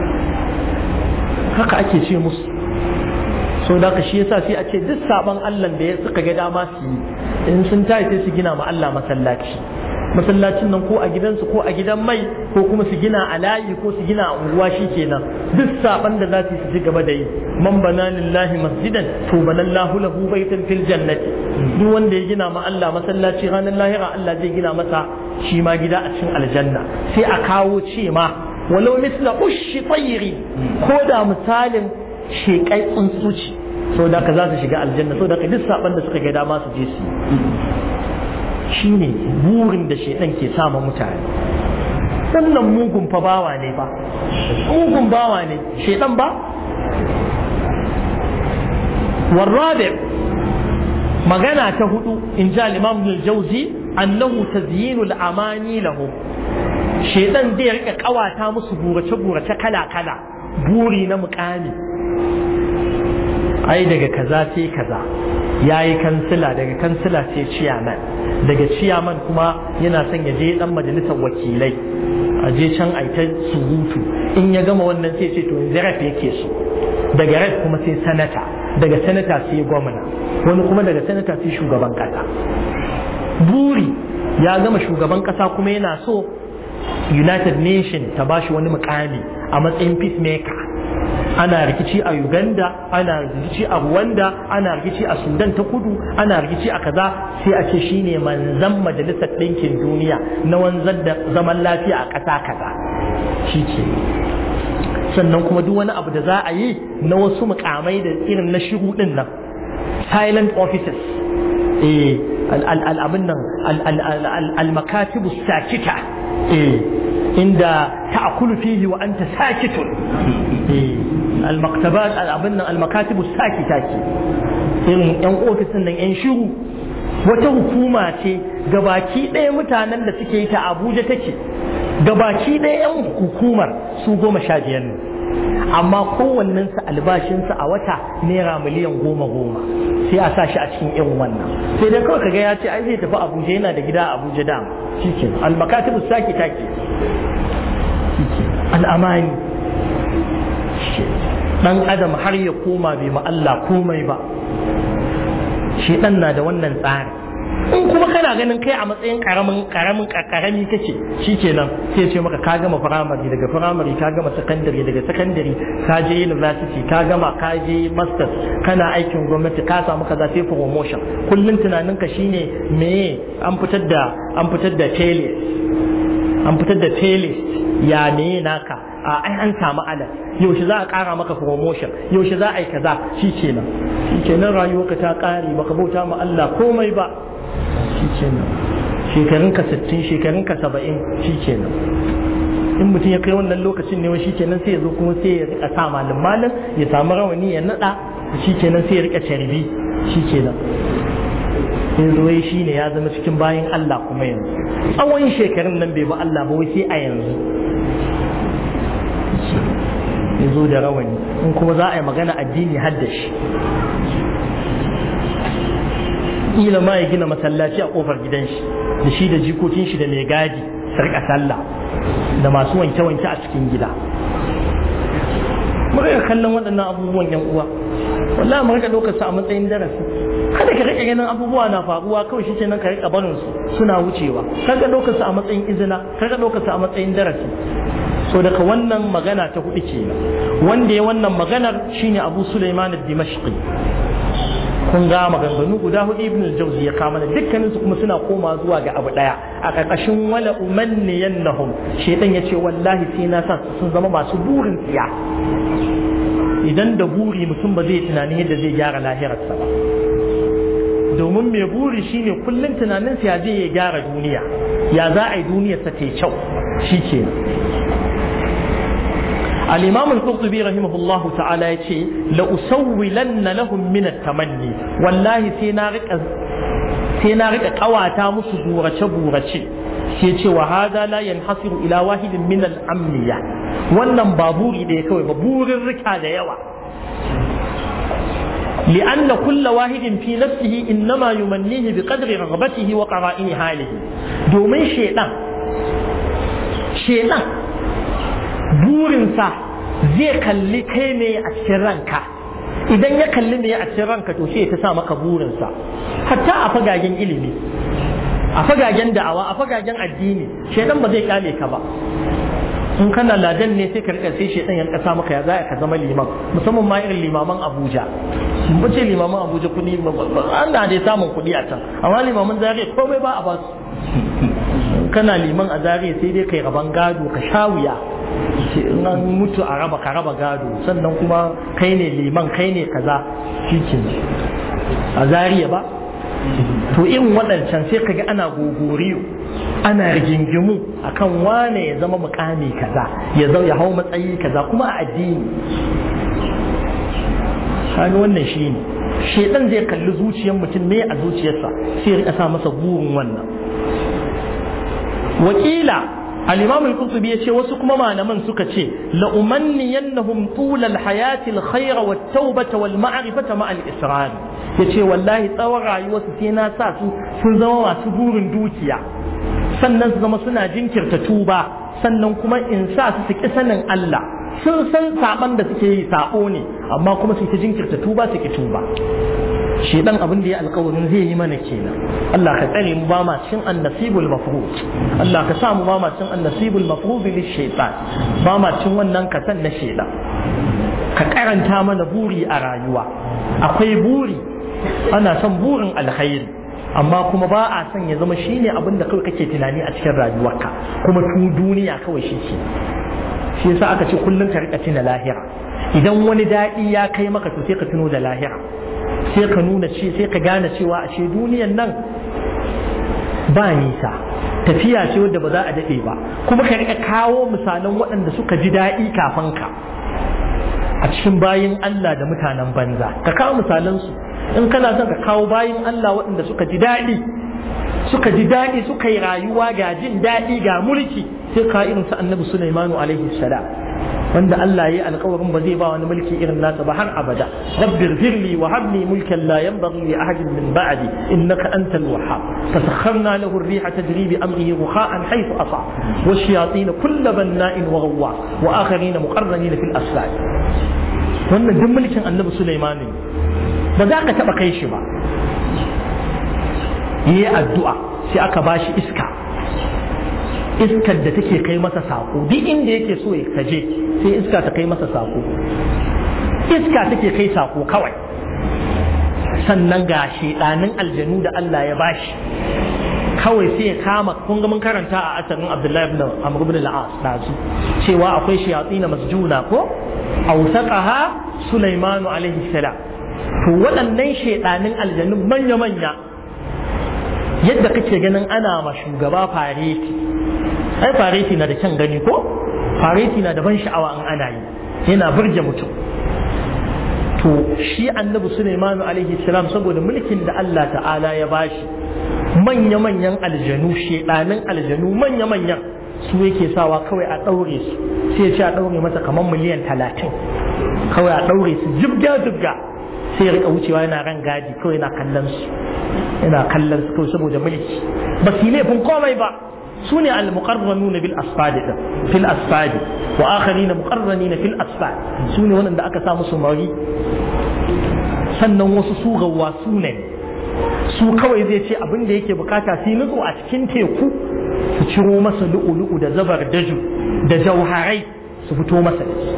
haka ake ce musu so da shi yasa sai a ce duk saban Allah da ya suka ga dama su yi in sun tayi sai su gina ma Allah masallaci masallacin nan ko a gidansu ko a gidan mai ko kuma su gina a layi ko su gina a unguwa kenan duk saban da za su su ci gaba da yi man bana lillahi masjidan to banallahu lahu baitan fil jannati duk wanda ya gina ma Allah masallaci ranar lahira Allah zai gina masa shi ma gida a cikin aljanna sai a kawo ce ma walau misla ushi tsayiri ko da misalin shekai tsuntsu ce sau da ka za su shiga aljanna sau da ka duk saban da suka ga dama su je su shi ne burin da shaidan ke sama mutane wannan mugun fa bawa ne ba mugun bawa ne shaidan ba warrabe magana ta hudu in ji al-imam jauzi annahu tazyinul amani lahu shaidan zai rika kawata musu burace burace kala kala buri na mukami ai daga kaza sai kaza ya yi kansila daga kansila sai ciyaman daga ciyaman kuma yana son ya je dan majalisar wakilai a je can a ta surutu in ya gama wannan sai ce to yanzu raf yake so daga raf kuma sai sanata daga sanata sai gwamna wani kuma daga sanata sai shugaban kasa buri ya gama shugaban kasa kuma yana so united nation ta bashi wani mukami a matsayin peacemaker ana rikici a uganda ana rikici a rwanda ana rikici a sudan ta kudu ana rikici a kaza sai a ce shine manzan majalisar ɗinkin duniya na wanzar da zaman lafiya a ƙasa kaza shi ke sannan kuma duk wani abu da za a yi na wasu mukamai da irin na shiru din nan silent offices eh al'abin nan al-makatibu sakita eh inda ta'kulu fihi wa anta sakitun eh al-maktabat al-abin nan al-makatibu sakita ke irin yan ofisin nan yan shiru wata hukuma ce gabaki ɗaya mutanen da suke yi ta Abuja take gabaki ɗaya yan hukumar su goma sha biyar ne amma kowannensa albashinsa a wata naira miliyan goma goma sai a sa shi a cikin irin wannan sai dai kawai kaga ya ce ai zai tafi abuja yana da gida a abuja da shike almakatibu saki take al'amani dan adam har ya koma bai ma Allah komai ba shi dan na da wannan tsari in kuma kana ganin kai a matsayin karamin karamin karami kake shikenan sai ce maka ka gama firamare daga firamare ka gama sakandare daga sakandare ka je university ka gama ka je masters kana aikin gwamnati ka samu kaza sai promotion kullun tunanin ka shine me an fitar da an fitar da tele an fitar da tele ya ne naka a ai an samu alal yaushe za a kara maka promotion yaushe za a yi kaza shikenan shikenan rayuwarka ta kare baka bauta ma Allah komai ba shikenan shekarun ka 60 shekarun ka 70 shikenan in mutum ya kai wannan lokacin ne shi kenan sai ya zo kuma sai ya rika sa malam malam ya samu rawani ya nada shi kenan sai ya rika carbi shi kenan in zo shi ne ya zama cikin bayan Allah kuma yanzu tsawon shekarun nan bai ba Allah ba wai sai a yanzu ya zo da rawani in kuma za a yi magana addini har da shi kila ma ya gina masallaci a kofar gidan shi da shi da jikokin shi da mai gadi sarka sallah da masu wanke-wanke a cikin gida mu rika kallon waɗannan abubuwan yan uwa wallahi mu rika ɗaukar su a matsayin darasi kada ka rika ganin abubuwa na faruwa kawai shi nan ka rika barin su suna wucewa kada ɗaukar su a matsayin izina kada ɗaukar su a matsayin darasi so daga wannan magana ta hudu kenan wanda ya wannan maganar shine Abu Sulaiman ad-Dimashqi kun ga maganganu guda hudu ibn al-jawzi ya kama da dukkanin su kuma suna koma zuwa ga abu daya a karkashin wala umanniyannahum shedan yace wallahi sai na sa sun zama masu burin tsiya idan da buri mutum ba zai tunanin yadda zai gyara lahirarsa ba domin mai buri shine kullum tunanin sa ya je ya gyara duniya ya za a yi duniyar sa ta kyau shikenan الإمام القرطبي رحمه الله تعالى يقول لأسولن لهم من التمني والله سينارك سينارك قواتا مسبورة بورة sai wa hada la yanhasiru ila wahidin min al-amniya wannan ba buri da kawai ba burin rika da yawa لأن كل واحد في نفسه إنما يمنيه بقدر رغبته وقرائن حاله دومين شيطان شيطان burinsa zai kalli kai ne a cikin ranka idan ya kalli ne a cikin ranka to sai ta sa maka burinsa hatta a fagagen ilimi a fagagen da'awa a fagagen addini shaidan ba zai kyale ka ba in kana ladan ne sai ka rika sai shaidan ya kasa maka ya za ka zama liman musamman ma irin limaman Abuja mun ce limaman Abuja kudi ana dai samun kudi a can amma limaman zariya komai ba a ba su kana liman a zariya sai dai kai raban gado ka sha wuya in an mutu a raba ka raba gado sannan kuma kai ne liman kai ne kaza shi a zariya ba to irin waɗancan sai kaga ana gogoriyo ana rigingimu akan wane ya zama mukami kaza ya zau ya hau matsayi kaza kuma a addini kaga wannan shi ne shedan zai kalli zuciyar mutum me a zuciyarsa sai ya rika sa masa burin wannan wakila الإمام القرطبي يشي وسكما ما نمن سكتشي لأمنينهم طول الحياة الخير والتوبة والمعرفة مع الإسرار ya ce wallahi tsawon rayuwarsu sai na sa su sun zama masu burin dukiya sannan su zama suna jinkirta tuba sannan kuma in sa su su ƙi sanin Allah sun san saban da suke yi sabo ne amma kuma su ta jinkirta tuba su ƙi tuba shi dan abin da ya alkawarin zai yi mana kenan Allah ka tsare mu ba ma cin annasibul mafrud Allah ka sa mu ba ma cin annasibul mafrud lil shaytan ba ma cin wannan kasan na shaytan ka karanta mana buri a rayuwa akwai buri ana son burin alkhairi amma kuma ba a son ya zama shine abin da kawai kake tunani a cikin rayuwarka kuma tu duniya kawai shi ke shi yasa aka ce kullum ka rika tuna lahira idan wani daɗi ya kai maka to sai ka tuno da lahira sai ka nuna ce sai ka gane cewa ashe duniyan nan ba nisa tafiya ce wadda ba za a daɗe ba kuma ka rika kawo misalan waɗanda suka ji daɗi kafin ka a cikin bayin Allah da mutanen banza ka kawo misalansu in kana son ka kawo bayin Allah waɗanda suka ji daɗi suka ji daɗi suka yi rayuwa ga jin daɗi ga mulki sai ka irin su annabi Sulaimanu alaihi salam wanda Allah ya yi alkawarin ba zai ba wani mulki irin nasa ba har abada rabbir firli wa habli mulkan la yanbaghi li ahadin min ba'di innaka antal wahhab fasakharna lahu ar-riha tajri bi amrihi rukha'an haythu asa wa shayatin kull banna'in wa ghawwa wa akharin muqarranin fil asfal wannan duk mulkin annabi Sulaiman ne ba za ka taba kai shi ba yi addu'a sai aka bashi iska iskar da take kai masa sako duk inda yake so ya kaje sai iska ta kai masa sako iska take kai sako kawai sannan ga shedanin aljanu da Allah ya bashi kawai sai ya kama kun ga mun karanta a asarin Abdullahi ibn Amr ibn al-As dazu cewa akwai shayatin masjuna ko awsaqaha Sulaiman alaihi salam to waɗannan shedanin aljanun manya manya yadda kake ganin ana ma shugaba fareti ai fareti na da kyan gani ko fareti na da ban sha'awa in ana yi yana burge mutum to shi annabi Sulaiman alaihi salam saboda mulkin da Allah ta'ala ya bashi manya-manyan aljanu shedanin aljanu manya-manyan su yake sawa kawai a ɗaure su sai ya ce a ɗaure masa kamar miliyan talatin kawai a ɗaure su jibga-jibga sai ya rika wucewa yana ran gadi kawai yana kallon su yana kallon su kawai saboda mulki ba su yi laifin komai ba su ne al-muqarranuna bil asfadi din fil asfadi wa akharina muqarranina fil asfad su ne wanda aka sa musu mari sannan wasu su gawwa su ne su kawai zai ce abin da yake bukata su nutsu a cikin teku su ciro masa lu'ulu'u da zabar daju da jauharai su fito masa da shi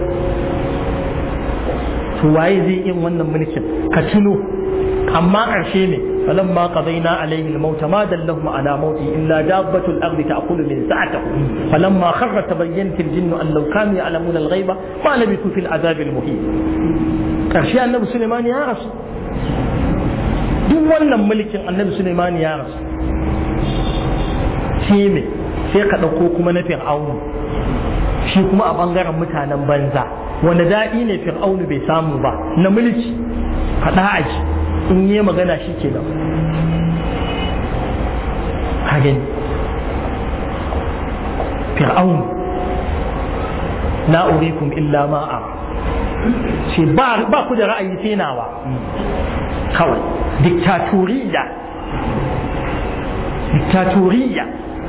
to waye zai yin wannan mulkin ka tuno amma ƙarshe ne فلما قضينا عليه الموت ما دلهم على موته إلا دابة الأرض تأكل من سعته فلما خر تبينت الجن أن لو كانوا يعلمون الغيب ما لبثوا في العذاب المهين كرشي النبي سليمان يا رسول duk wannan mulkin annabi Suleiman ya rasu shi me sai ka ɗauko kuma na fir'aunu shi kuma a ɓangaren mutanen banza wanda daɗi ne fir'aunu bai samu ba na mulki faɗa aji in yi magana shi ke nan hagin fir'aun la urikum illa ma'a ce ba ku da ra'ayi sai nawa kawai diktatoriya diktatoriya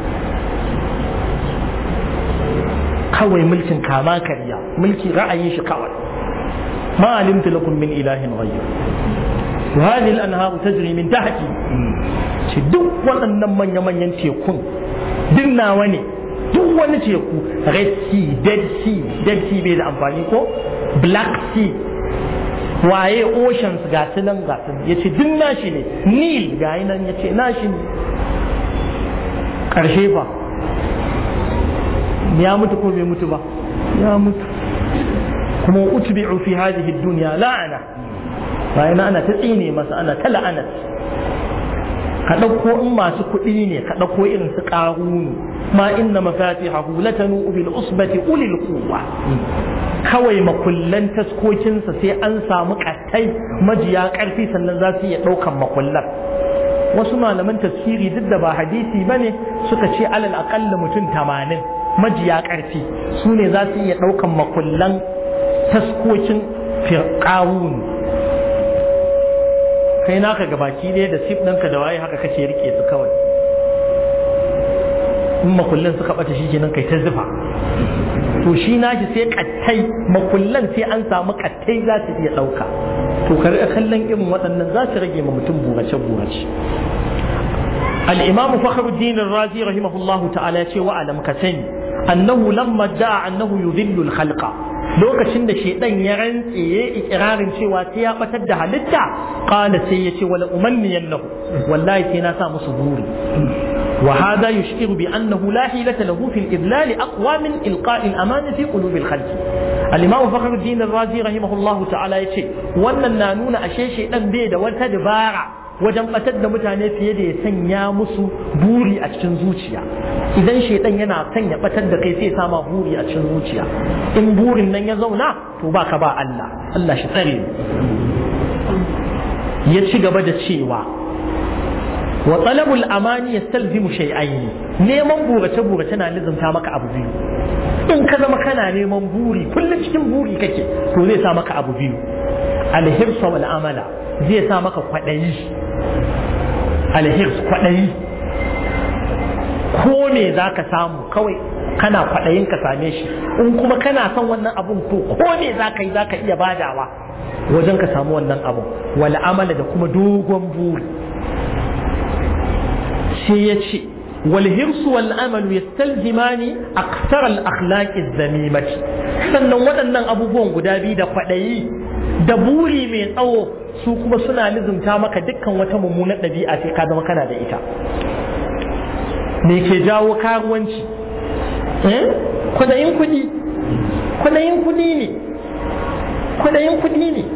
kawai mulkin kama karya mulki ra'ayin shi kawai ma alimtu lakum min ilahin ghayr وهذه الأنهار تجري من تحتي ce duk waɗannan manya-manyan tekun duk nawa ne duk wani teku red sea dead sea dead sea bai da amfani ko black sea waye oceans ga su nan ga su ya ce duk nashi ne nil ga nan ya ce nashi ne ƙarshe ba ya mutu ko bai mutu ba ya mutu kuma utbi'u fi hadhihi dunya la'ana bayan ana ta tsine masa ana ta la'anat ka ɗauko in masu kuɗi ne ka ɗauko irin su ƙarunu ma inna mafatihahu latanu bil usbati ulil quwwa kawai makullan taskokinsa sai an samu ƙattai majiya ƙarfi sannan za su iya ɗaukan makullan wasu malaman tafsiri duk da ba hadisi ba ne suka ce alal aƙalla mutum tamanin majiya ƙarfi su ne za su iya ɗaukan makullan taskokin firƙawun kai naka gabaki ɗaya da sif ɗinka da waye haka kake rike su kawai in makullin suka ɓata shi kenan kai ta zufa to shi nashi sai kattai makullan sai an samu kattai za su iya ɗauka to ka riƙa kallon irin waɗannan za su rage ma mutum burace burace الإمام فخر الدين الرازي رحمه الله تعالى وعلم كسني أنه لما ادعى أنه يذل الخلق lokacin da shaidan ya rantse ya ikirarin cewa sai ya batar da halitta qala sai ya ce wala umanniyan lahu wallahi sai na sa musu buri wa hada yushiru bi annahu la hilata lahu fi al-idlal aqwa min ilqa'i al-aman fi qulub al-khalq al-imam fakhruddin ar-razi rahimahullahu ta'ala yace wannan na nuna ashe shaidan bai da wata dabara wajen batar da mutane fiye da ya sanya musu buri a cikin zuciya idan shaidan yana son ya batar da kai sai sama buri a cikin zuciya in burin nan ya zauna to baka ba Allah Allah shi tsare ya ci gaba da cewa wa talabul amani yastalzimu shay'ain neman burace burace na lizumta maka abu biyu in ka zama kana neman buri kullum cikin buri kake to zai sa maka abu biyu alhirsa wal amala zai sa maka kwaɗayi alhirs kwaɗayi ko me za ka samu kawai kana kwaɗayin ka same shi in kuma kana son wannan abun to ko me za ka yi za ka iya badawa wajen ka samu wannan abun wal amala da kuma dogon buri sai ya ce والهرس والأمل يستلزمان أكثر الأخلاق الذميمة sannan waɗannan abubuwan guda biyu da kwaɗayi da buri mai tsawo su kuma suna lizumta maka dukkan wata mummunar ɗabi'a sai ka zama kana da ita me ke jawo karuwanci kwaɗayin kuɗi kwaɗayin kuɗi ne kwaɗayin kuɗi ne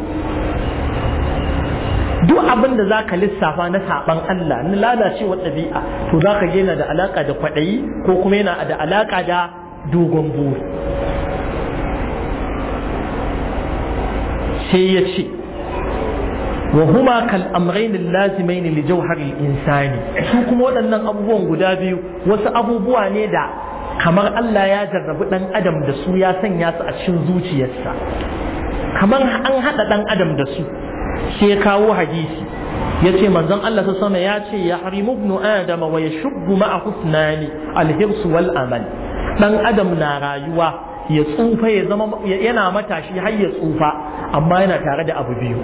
duk abin da za ka lissafa na saɓan Allah na lalacewar ɗabi'a to za ka yana da alaƙa da kwaɗayi ko kuma yana da alaƙa da dogon buri sai ya ce wa huma kal amrayn lazimain li jawhar al insani su kuma waɗannan abubuwan guda biyu wasu abubuwa ne da kamar Allah ya jarrabi ɗan adam da su ya sanya su a cikin zuciyarsa kamar an haɗa ɗan adam da su sai ya kawo hadisi ya ce manzon Allah ta sama ya ce ya harimu ibnu adama wa yashubbu ma'a husnani alhirsu wal amal dan adam na rayuwa ya tsufa ya zama yana matashi har ya tsufa amma yana tare da abu biyu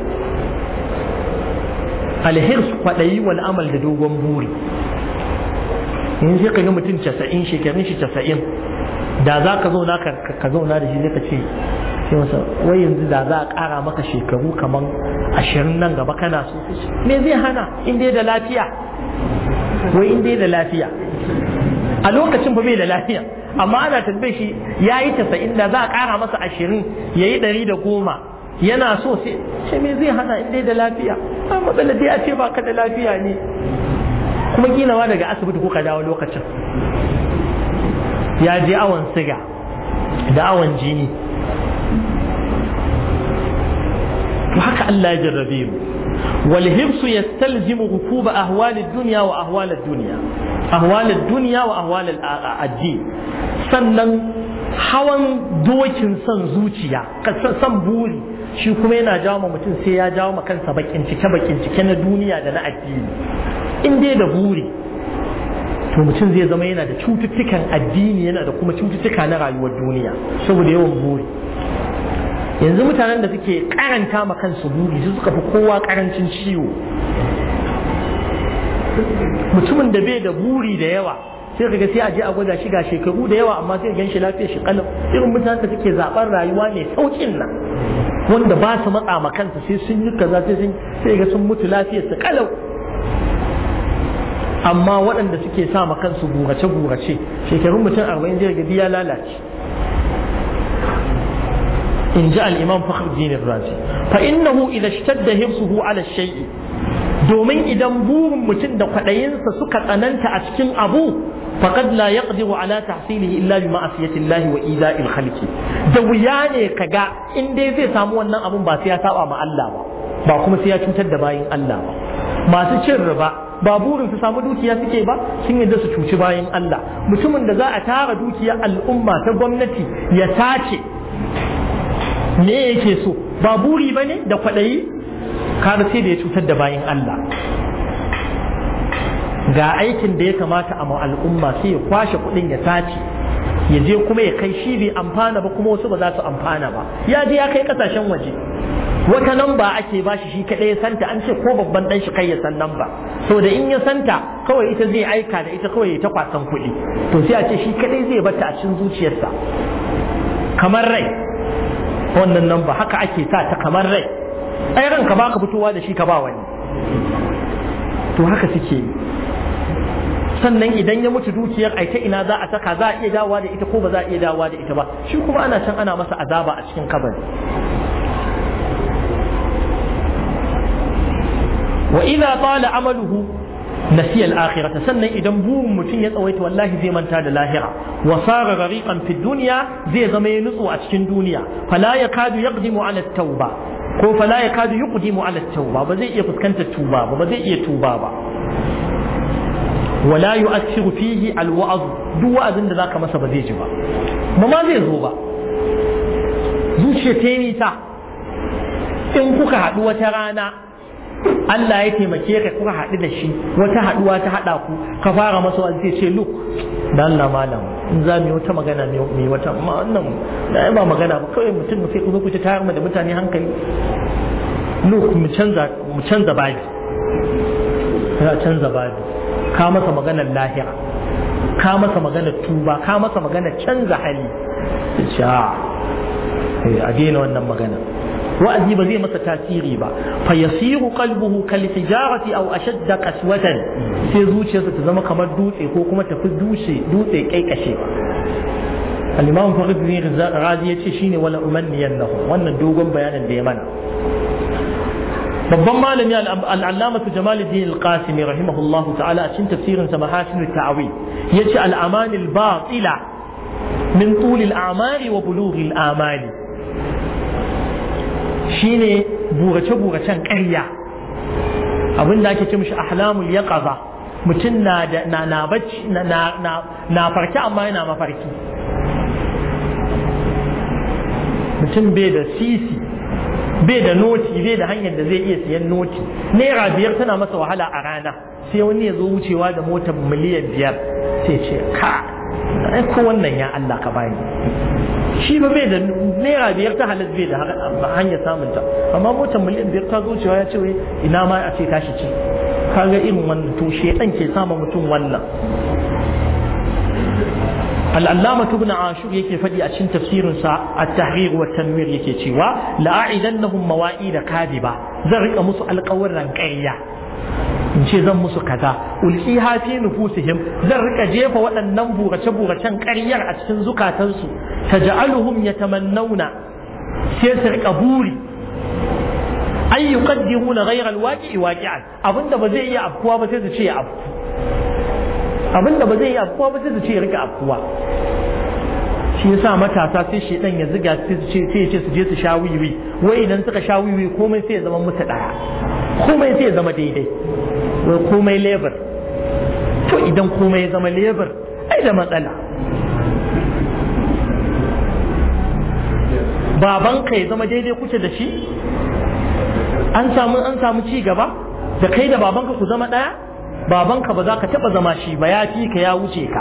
alhirs kwaɗayi wal amal da dogon buri in sai ka ga mutum casa'in shekarun shi casa'in da za ka zauna ka zauna da shi zai ka ce sai masa wai yanzu da za a ƙara maka shekaru kamar ashirin nan gaba kana so me zai hana in dai da lafiya wai in dai da lafiya a lokacin ba bai da lafiya amma ana tambaye shi ya yi tasa'in da za a ƙara masa ashirin ya yi ɗari da goma yana so sai ce me zai hana in dai da lafiya a matsala dai a ce ba ka da lafiya ne kuma ginawa daga asibiti kuka dawo lokacin ya je awon siga da awon jini to haka Allah ya jarrabe mu wal hibsu yastalzimu rukuba ahwal ad-dunya wa ahwal ad-dunya ahwal ad-dunya wa ahwal ad-din sannan hawan dokin son zuciya san buri shi kuma yana jawo ma mutum sai ya jawo ma kansa bakin cike bakin cike na duniya da na addini in dai da buri to mutum zai zama yana da cututtukan addini yana da kuma cututtuka na rayuwar duniya saboda yawan buri yanzu mutanen da suke karanta ma kansu buri su suka fi kowa karancin ciwo mutumin da bai da buri da yawa sai kaga sai a je a gwada shi ga shekaru da yawa amma sai gan shi lafiyar shi kalau irin mutanen da suke zaɓar rayuwa mai saukin nan wanda ba su matsa ma kansu sai sun yi kaza sai sun sai ga sun mutu lafiyar su kalau amma waɗanda suke sa ma kansu gurace gurace shekarun mutum arba'in zai ga ya lalace in ji al'imam fakhruddin razi fa innahu idan shtadda hirsuhu ala shay'i domin idan burin mutum da kwaɗayinsa suka tsananta a cikin abu faqad la yaqdiru ala tahsilihi illa bi ma'asiyati Allah wa ida'il khalqi da wuya ne kaga in dai zai samu wannan abun ba sai ya saba ma Allah ba ba kuma sai ya cutar da bayin Allah ba masu cin riba ba burin su samu dukiya suke ba sun yadda su cuci bayin Allah mutumin da za a tara dukiyar al'umma ta gwamnati ya tace me yake so ba buri bane da kwaɗayi kaga sai da ya cutar da bayin Allah ga aikin da ya kamata a al'umma sai ya kwashe kuɗin ya tace ya je kuma ya kai shi bai amfana ba kuma wasu ba za su amfana ba ya je ya kai kasashen waje wata nan ba ake ba shi shi kaɗai ya santa an ce ko babban ɗan shi kai ya san nan ba da in ya santa kawai ita zai aika da ita kawai ya ta kwasan kuɗi to sai a ce shi kaɗai zai bata a cikin zuciyarsa kamar rai wannan nan ba haka ake sa ta kamar rai ai ranka ba ka fitowa da shi ka ba wani to haka suke yi sannan idan ya mutu dukiyar ai ta ina za a saka za a iya dawowa da ita ko ba za a iya dawowa da ita ba shi kuma ana can ana masa azaba a cikin kabari wa idza tala amaluhu nasiya al-akhirah sannan idan burin mutum ya tsawaita wallahi zai manta da lahira wa sara gariqan fi dunya zai zama ya nutsu a cikin duniya fala yakadu yaqdimu ala at-tauba ko fala yakadu yuqdimu ala at-tauba ba zai iya fuskantar tuba ba ba zai iya tuba ba wala yu'athiru fihi al-wa'z duk wa'azin da zaka masa ba zai ji ba ba ma zai zo ba zuciya ta yi ta in kuka haɗu wata rana Allah ya taimake ka kuka haɗu da shi wata haɗuwa ta haɗa ku ka fara masa wani zai ce look da Allah malam in za mu yi wata magana mai wata wannan da ba magana ba kawai mutum sai ku zo ku ta tayar da mutane hankali look mu canza mu canza babi ya canza babi ka masa maganar lahira ka masa maganar tuba ka masa maganar canza hali a daina wannan magana wa'azi ba zai masa tasiri ba fa yasiru qalbuhu kal hijarati aw ashadda qaswatan sai zuciyarsa ta zama kamar dutse ko kuma tafi dutse dutse kaikashe al-imam farid bin razi yace shine wala umanniyannahu wannan dogon bayanin da ya mana babban malami al-allama jamaluddin al-qasimi rahimahullahu ta'ala a cikin tafsirin sa mahasin at-ta'wil yace al-aman al-batila min tul al-a'mali wa bulugh al-amali shine burace-buracen ƙarya abin da ake ce mishi ahlamul yaqaza mutum na da na na bacci na na na farki amma yana mafarki mutum bai da sisi bai da noti bai da hanyar da zai iya siyan noti naira biyar tana masa wahala a rana sai wani ya zo wucewa da motar miliyan biyar sai ce ka ai ko wannan ya Allah ka bani shi ba bai da naira biyar ta halas bai da hanyar samun ta amma motar miliyan biyar ta zuciya ya ce wai ina ma a ce tashi ce kaga irin wannan to shedan ke sama mutum wannan العلامة ابن عاشور يكي فدي أشن تفسير سا التحرير والتنوير يكي تشيوا لأعدنهم مواعيد كاذبة ذرق مسو القور رنكية in ce zan musu kaza ulqiha fi nufusihim zan rika jefa waɗannan burace buracen ƙaryar a cikin zukatansu taj'aluhum yatamannawna sai su rika buri ay yuqaddiruna ghayra alwaqi'i waqi'an abinda ba zai iya afkuwa ba sai su ce ya afku abinda ba zai iya afkuwa ba sai su ce ya rika afkuwa shi yasa matasa sai shedan ya ziga sai su ce sai ya ce su je su sha wiwi wai idan suka sha wiwi komai sai ya zama musu daya komai sai ya zama daidai wai komai lebur to idan komai ya zama lebur ai da matsala babanka ya zama daidai kuce da shi an samu an samu ci gaba da kai da babanka ku zama ɗaya babanka ba za ka taɓa zama shi ba ya fi ka ya wuce ka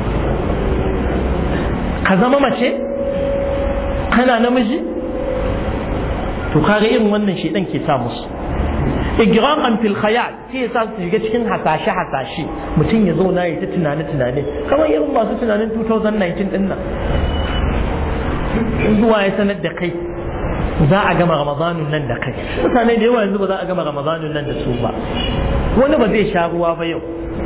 ka zama mace kana namiji to kaga irin wannan shedan ke sa musu igraqan fil khayal sai ya sa su shiga cikin hasashe hasashe mutum ya zauna ya ta tunane tunane kamar irin masu tunanin 2019 din nan zuwa ya sanar da kai za a gama ramadanun nan da kai mutane da yawa yanzu ba za a gama ramadanun nan da su ba wani ba zai sha ruwa ba yau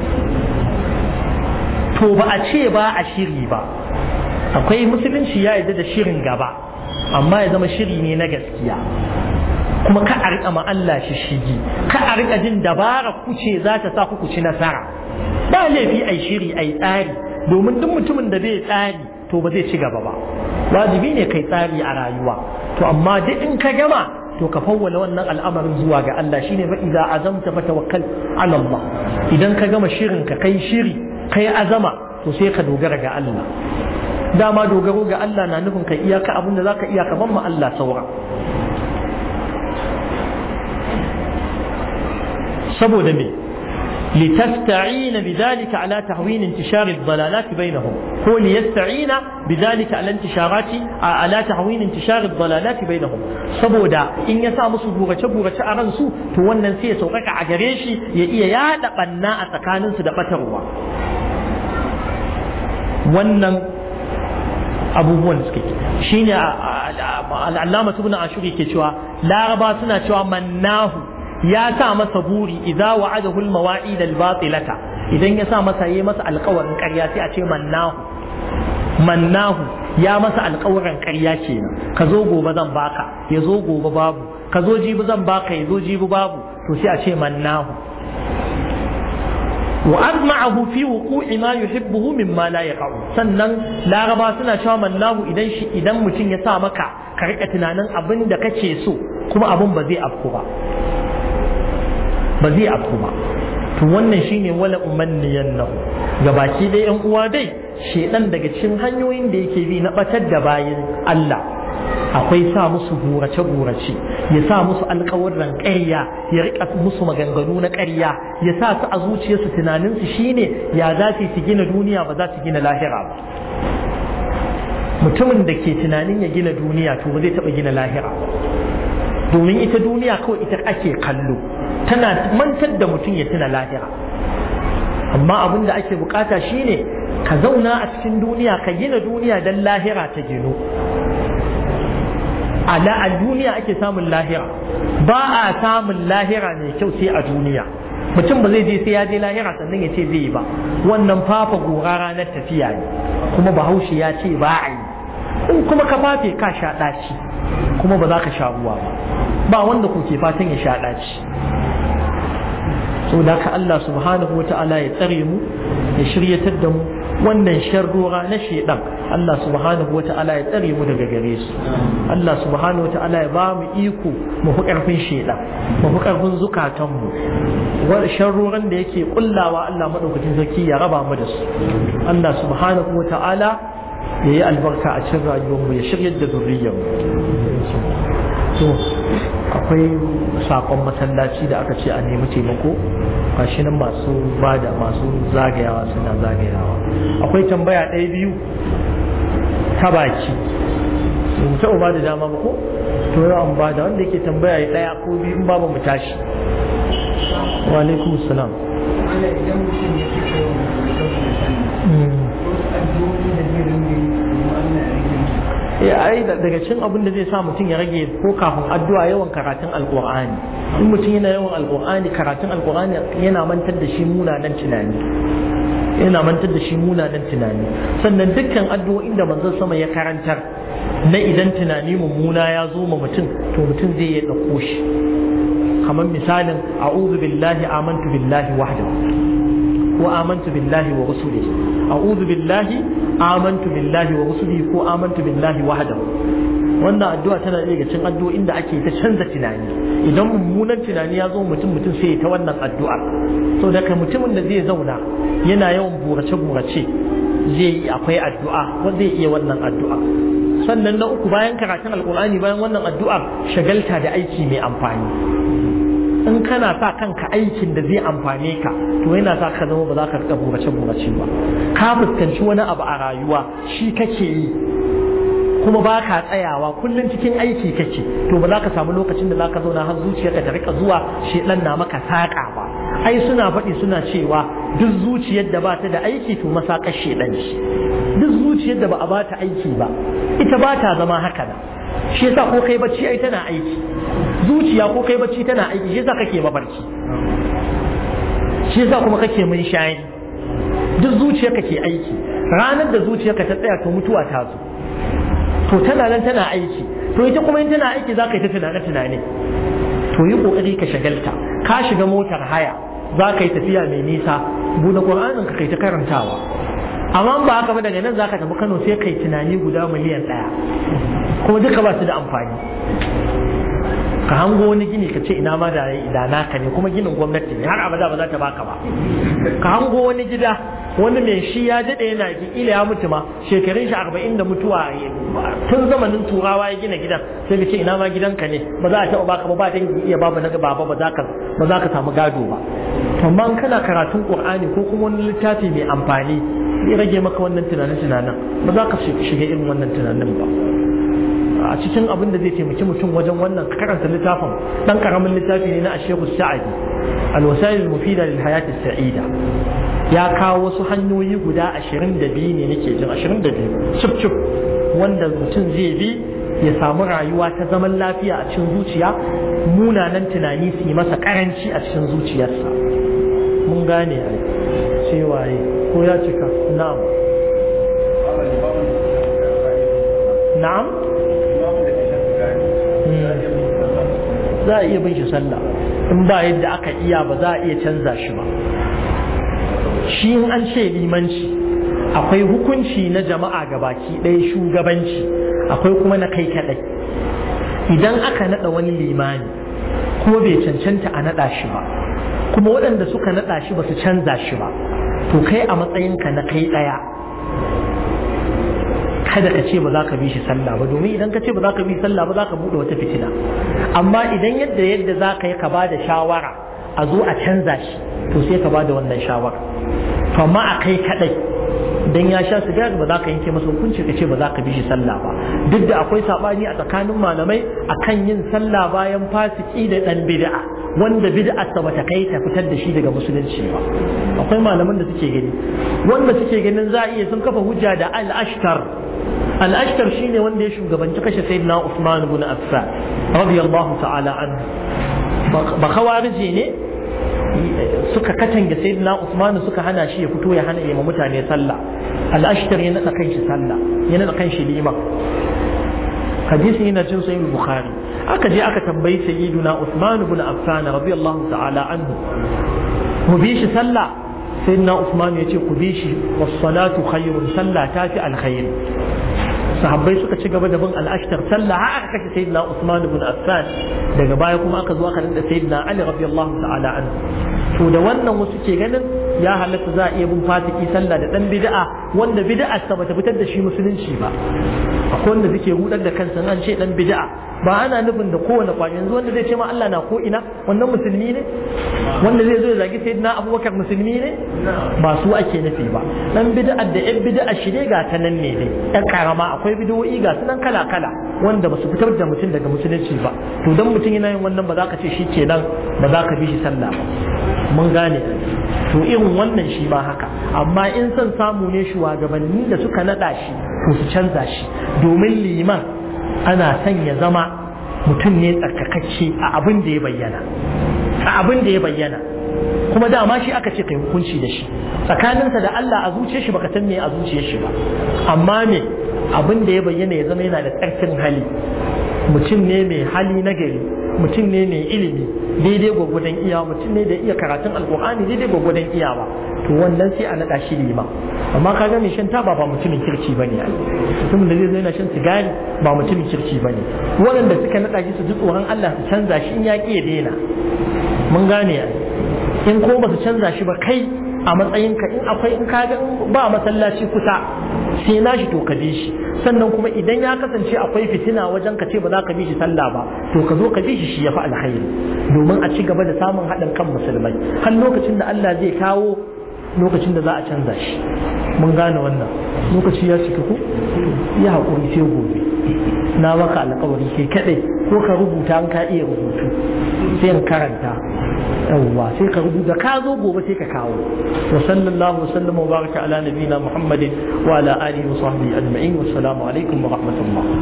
to ba a ce ba a shiri ba akwai musulunci ya yarda da shirin gaba amma ya zama shiri ne na gaskiya kuma ka a riƙa Allah shi shigi ka a riƙa jin dabara kuce za ta sa ku ci nasara ba laifi ai shiri ai tsari domin duk mutumin da bai tsari to ba zai ci gaba ba wajibi ne kai tsari a rayuwa to amma duk in ka gama to ka fawwala wannan al'amarin zuwa ga Allah shine fa idza azamta fa tawakkal ala Allah idan ka gama shirin ka kai shiri kai azama to sai ka dogara ga Allah dama dogaro ga Allah na nufin ka iyaka abin da zaka iya ka ban ma Allah saura saboda me لتستعين بذلك على تهوين انتشار الضلالات بينهم هو ليستعين بذلك على انتشارات على تهوين انتشار الضلالات بينهم saboda in ya sa musu burace burace a ransu to wannan sai ya sauƙaƙa a gare shi ya iya yaɗa ɓanna a tsakaninsu da ɓatarwa wannan abubuwan suke shine al'allama ibn ashuri ke cewa laraba suna cewa mannahu ya sa masa buri idza wa'adahu al-mawa'id al-batilata idan ya sa masa yayi masa alƙawarin ƙarya sai a ce mannahu mannahu ya masa alƙawarin ƙarya kenan ka zo gobe zan baka ya zo gobe babu ka zo jibi zan baka ya zo jibi babu to sai a ce mannahu wa azma'ahu fi wuqu'i ma yuhibbuhu mimma la yaqa'u sannan laraba suna cewa mannahu idan shi idan mutum ya sa maka ka rika tunanin abin da kake so kuma abin ba zai afku ba ba zai afku ba to wannan shine wala umanniyan nahu gabaki dai yan uwa dai shedan daga cikin hanyoyin da yake bi na batar da bayin Allah akwai sa musu gurace gurace ya sa musu alƙawarran ƙarya ya rika musu maganganu na ƙarya ya sa su a zuciyarsu tunaninsu shine ya za su gina duniya ba za su gina lahira ba mutumin da ke tunanin ya gina duniya to ba zai taɓa gina lahira ba domin ita duniya kawai ita ake kallo tana mantar da mutum ya tuna lahira amma abin da ake bukata shine ka zauna a cikin duniya ka gina duniya don lahira ta gino ala a duniya ake samun lahira ba a samun lahira mai kyau sai a duniya mutum ba zai je sai ya je lahira sannan ya ce zai yi ba wannan fafa gora ranar tafiya ne kuma bahaushe ya ce ba a yi in kuma ka fafe ka sha ɗaci kuma ba za ka sha ruwa ba ba wanda kuke fatan ya sha ɗaci so da ka Allah subhanahu wa ta'ala ya tsare mu ya shiryatar da mu wannan sharrora na shedan Allah subhanahu wa ta'ala ya tsare mu daga gare su Allah subhanahu wa ta'ala ya ba mu iko mu fi karfin shedan mu fi karfin zukatan mu sharroran da yake kullawa Allah madaukakin sarki ya raba mu da su Allah subhanahu wa ta'ala ya yi albarka a cikin rayuwar mu ya shiryar da zuriyar mu to akwai sakon masallaci da aka ce a nemi taimako gashi nan masu bada masu zagayawa suna zagayawa akwai tambaya ɗaya biyu ta baki mu taɓa ba da dama ba ko to yau an bada wanda yake tambaya ya ɗaya ko biyu in ba mu tashi wa alaikum salam ya ai daga cin abin da zai sa mutum ya rage ko kafin addu'a yawan karatun alqur'ani in mutum yana yawan alqur'ani karatun alqur'ani yana mantar da shi munanan tunani yana mantar da shi munanan tunani sannan dukkan addu'o'in da manzon sama ya karantar na idan tunani mummuna ya zo ma mutum to mutum zai ya dauko shi kamar misalin a'udhu billahi amantu billahi wahdahu wa amantu billahi wa rusulihi a'udhu billahi amantu billahi wa rusulihi ko amantu billahi wahdahu wannan addu'a tana daga cikin addu'o'in da ake ta canza tunani idan mummunan tunani ya zo mutum mutum sai ta wannan addu'a so daga mutumin da zai zauna yana yawan burace burace zai yi akwai addu'a wanda zai iya wannan addu'a sannan na uku bayan karatun alkur'ani bayan wannan addu'ar shagalta da aiki mai amfani in kana sa kanka aikin da zai amfane ka to yana sa ka zama ba za ka rika burace burace ba ka fuskanci wani abu a rayuwa shi kake yi kuma ba ka tsayawa kullum cikin aiki kake to ba za ka samu lokacin da za ka zauna har zuciyarka ta rika zuwa shedan na maka saƙa ba ai suna faɗi suna cewa duk zuciyar da ba ta da aiki to masakar shedan ce duk zuciyar da ba a ba ta aiki ba ita ba ta zama haka nan shi yasa ko kai bacci ai tana aiki zuciya ko kai bacci tana aiki shi yasa kake mabarci shi yasa kuma kake mun shayi duk zuciya kake aiki ranar da zuciyarka ta tsaya to mutuwa ta zo to tana nan tana aiki to ita kuma in tana aiki za ka yi ta tunane tunane to yi kokari ka shagalta ka shiga motar haya za ka yi tafiya mai nisa buɗe ƙur'anin ka kai ta karantawa amma ba haka ba daga nan za ka tafi kano sai kai tunani guda miliyan ɗaya kuma duka ba su da amfani ka hango wani gini ka ce ina ma da da naka ne kuma ginin gwamnati ne har abada ba za ta baka ba ka hango wani gida wani mai shi ya daɗe yana ila ya mutu ma shekarun shi arba'in da mutuwa tun zamanin turawa ya gina gidan sai ka ce ina ma gidanka ne ba za a taɓa baka ba ba dangi iya babu na baba ba za ka ba za ka samu gado ba amma kana karatun qur'ani ko kuma wani littafi mai amfani zai rage maka wannan tunanin tunanin ba za ka shiga irin wannan tunanin ba a cikin abin da zai taimaki mutum wajen wannan karanta littafin dan karamin littafi ne na ashehu sa'adi alwasail mufida lil hayati sa'ida ya kawo wasu hanyoyi guda 22 ne nake jin 22 cip cip wanda mutum zai bi ya samu rayuwa ta zaman lafiya a cikin zuciya munanan tunani su yi masa karanci a cikin zuciyarsa mun gane ai sai waye ko ya cika na'am na'am za a iya bin shi sallah in ba yadda aka iya ba za a iya canza shi ba shi in an ce limanci akwai hukunci na jama'a gabaki ɗaya shugabanci akwai kuma na kai kaɗai idan aka naɗa wani limani kuma bai cancanta a naɗa shi ba kuma waɗanda suka naɗa shi ba su canza shi ba to kai a matsayinka na kai ɗaya kada ka ce ba za ka bi shi sallah ba domin idan ka ce ba za ka bi sallah ba za ka buɗe wata fitina amma idan yadda yadda za ka yi ka ba da shawara a zo a canza shi to sai ka ba da wannan shawara to amma a kai kaɗai dan ya sha sigari ba za ka yanke masa hukunci ka ce ba za ka bi shi sallah ba duk da akwai sabani a tsakanin malamai akan yin sallah bayan fasiki da dan bid'a wanda bid'a ta bata kai ta fitar da shi daga musulunci ba akwai malaman da suke gani wanda suke ganin za a iya sun kafa hujja da al-ashtar al-ashtar shine wanda ya shugabanci kashe sayyidina Usman ibn Affan radiyallahu ta'ala anhu ba khawarije ne suka katange sayyidina Usman suka hana shi ya fito ya hana yima mutane sallah al-ashtar ya nada kanshi sallah ya nada kanshi liman hadisi yana cin sahih bukhari aka je aka tambayi sayyiduna Usman ibn Affan radiyallahu ta'ala anhu mu bi shi sallah sayyidina Usman ya ce ku bi shi was salatu khairun sallah ta fi alkhair sahabbai suka ci gaba da bin al'ashtar sallah har aka kashe sayyidina Usman ibn Affan daga baya kuma aka zo aka rinda sayyidina Ali radiyallahu ta'ala anhu to da wannan wasu ke ganin ya halatta za a iya bin fasiki sallah da dan bid'a wanda bid'a sa bata fitar da shi musulunci ba akwai wanda suke rudar da kansa an ce dan bid'a ba ana nufin da kowane kwani yanzu wanda zai ce ma Allah na ko ina wannan musulmi ne wanda zai zo ya zagi sayyidina Abubakar musulmi ne ba su ake nufi ba dan bid'a da yan bid'a shi ne ga ta nan ne dai yan karama akwai bid'o'i ga su nan kala kala wanda ba su fitar da mutum daga musulunci ba to dan mutum yana yin wannan ba za ka ce shi kenan ba za ka bi shi sallah ba mun gane to irin wannan shi ma haka amma in son samu ne shugabanni da suka nada shi to su canza shi domin liman ana son ya zama mutum ne tsarkakacce a abin da ya bayyana a abin da ya bayyana kuma dama shi aka ce kai hukunci da shi tsakaninsa da Allah a zuciyar shi baka san me a zuciyar shi ba amma me abin da ya bayyana ya zama yana da tsarkin hali mutum ne mai hali na gari mutum ne mai ilimi daidai gwagwadon iya mutum ne da iya karatun alkur'ani daidai gwagwadon iya ba to wannan sai a naɗa shi lima amma ka ga mai shan taba ba mutumin kirki bane mutumin da zai zo yana shan sigari ba mutumin kirki bane waɗanda suka naɗa shi su ji tsoron Allah su canza shi in ya ƙi ya daina mun gane in ko ba su canza shi ba kai a matsayinka in akwai in ka ba masallaci kusa sai na shi to ka bi shi sannan kuma idan ya kasance akwai fitina wajen ka ce ba za ka bi shi sallah ba to ka zo ka bi shi shi ya fi alkhairi domin a ci gaba da samun haɗin kan musulmai har lokacin da Allah zai kawo lokacin da za a canza shi mun gane wannan lokaci ya cika ko ya haƙuri sai gobe na maka alƙawari sai kaɗai ko ka rubuta an ka iya rubutu sai in karanta yawwa sai ka rubuta ka zo gobe sai ka kawo wa sallallahu wasallam wa baraka ala nabiyina muhammadin wa ala alihi wa sahbihi ajma'in wassalamu alaikum wa rahmatullah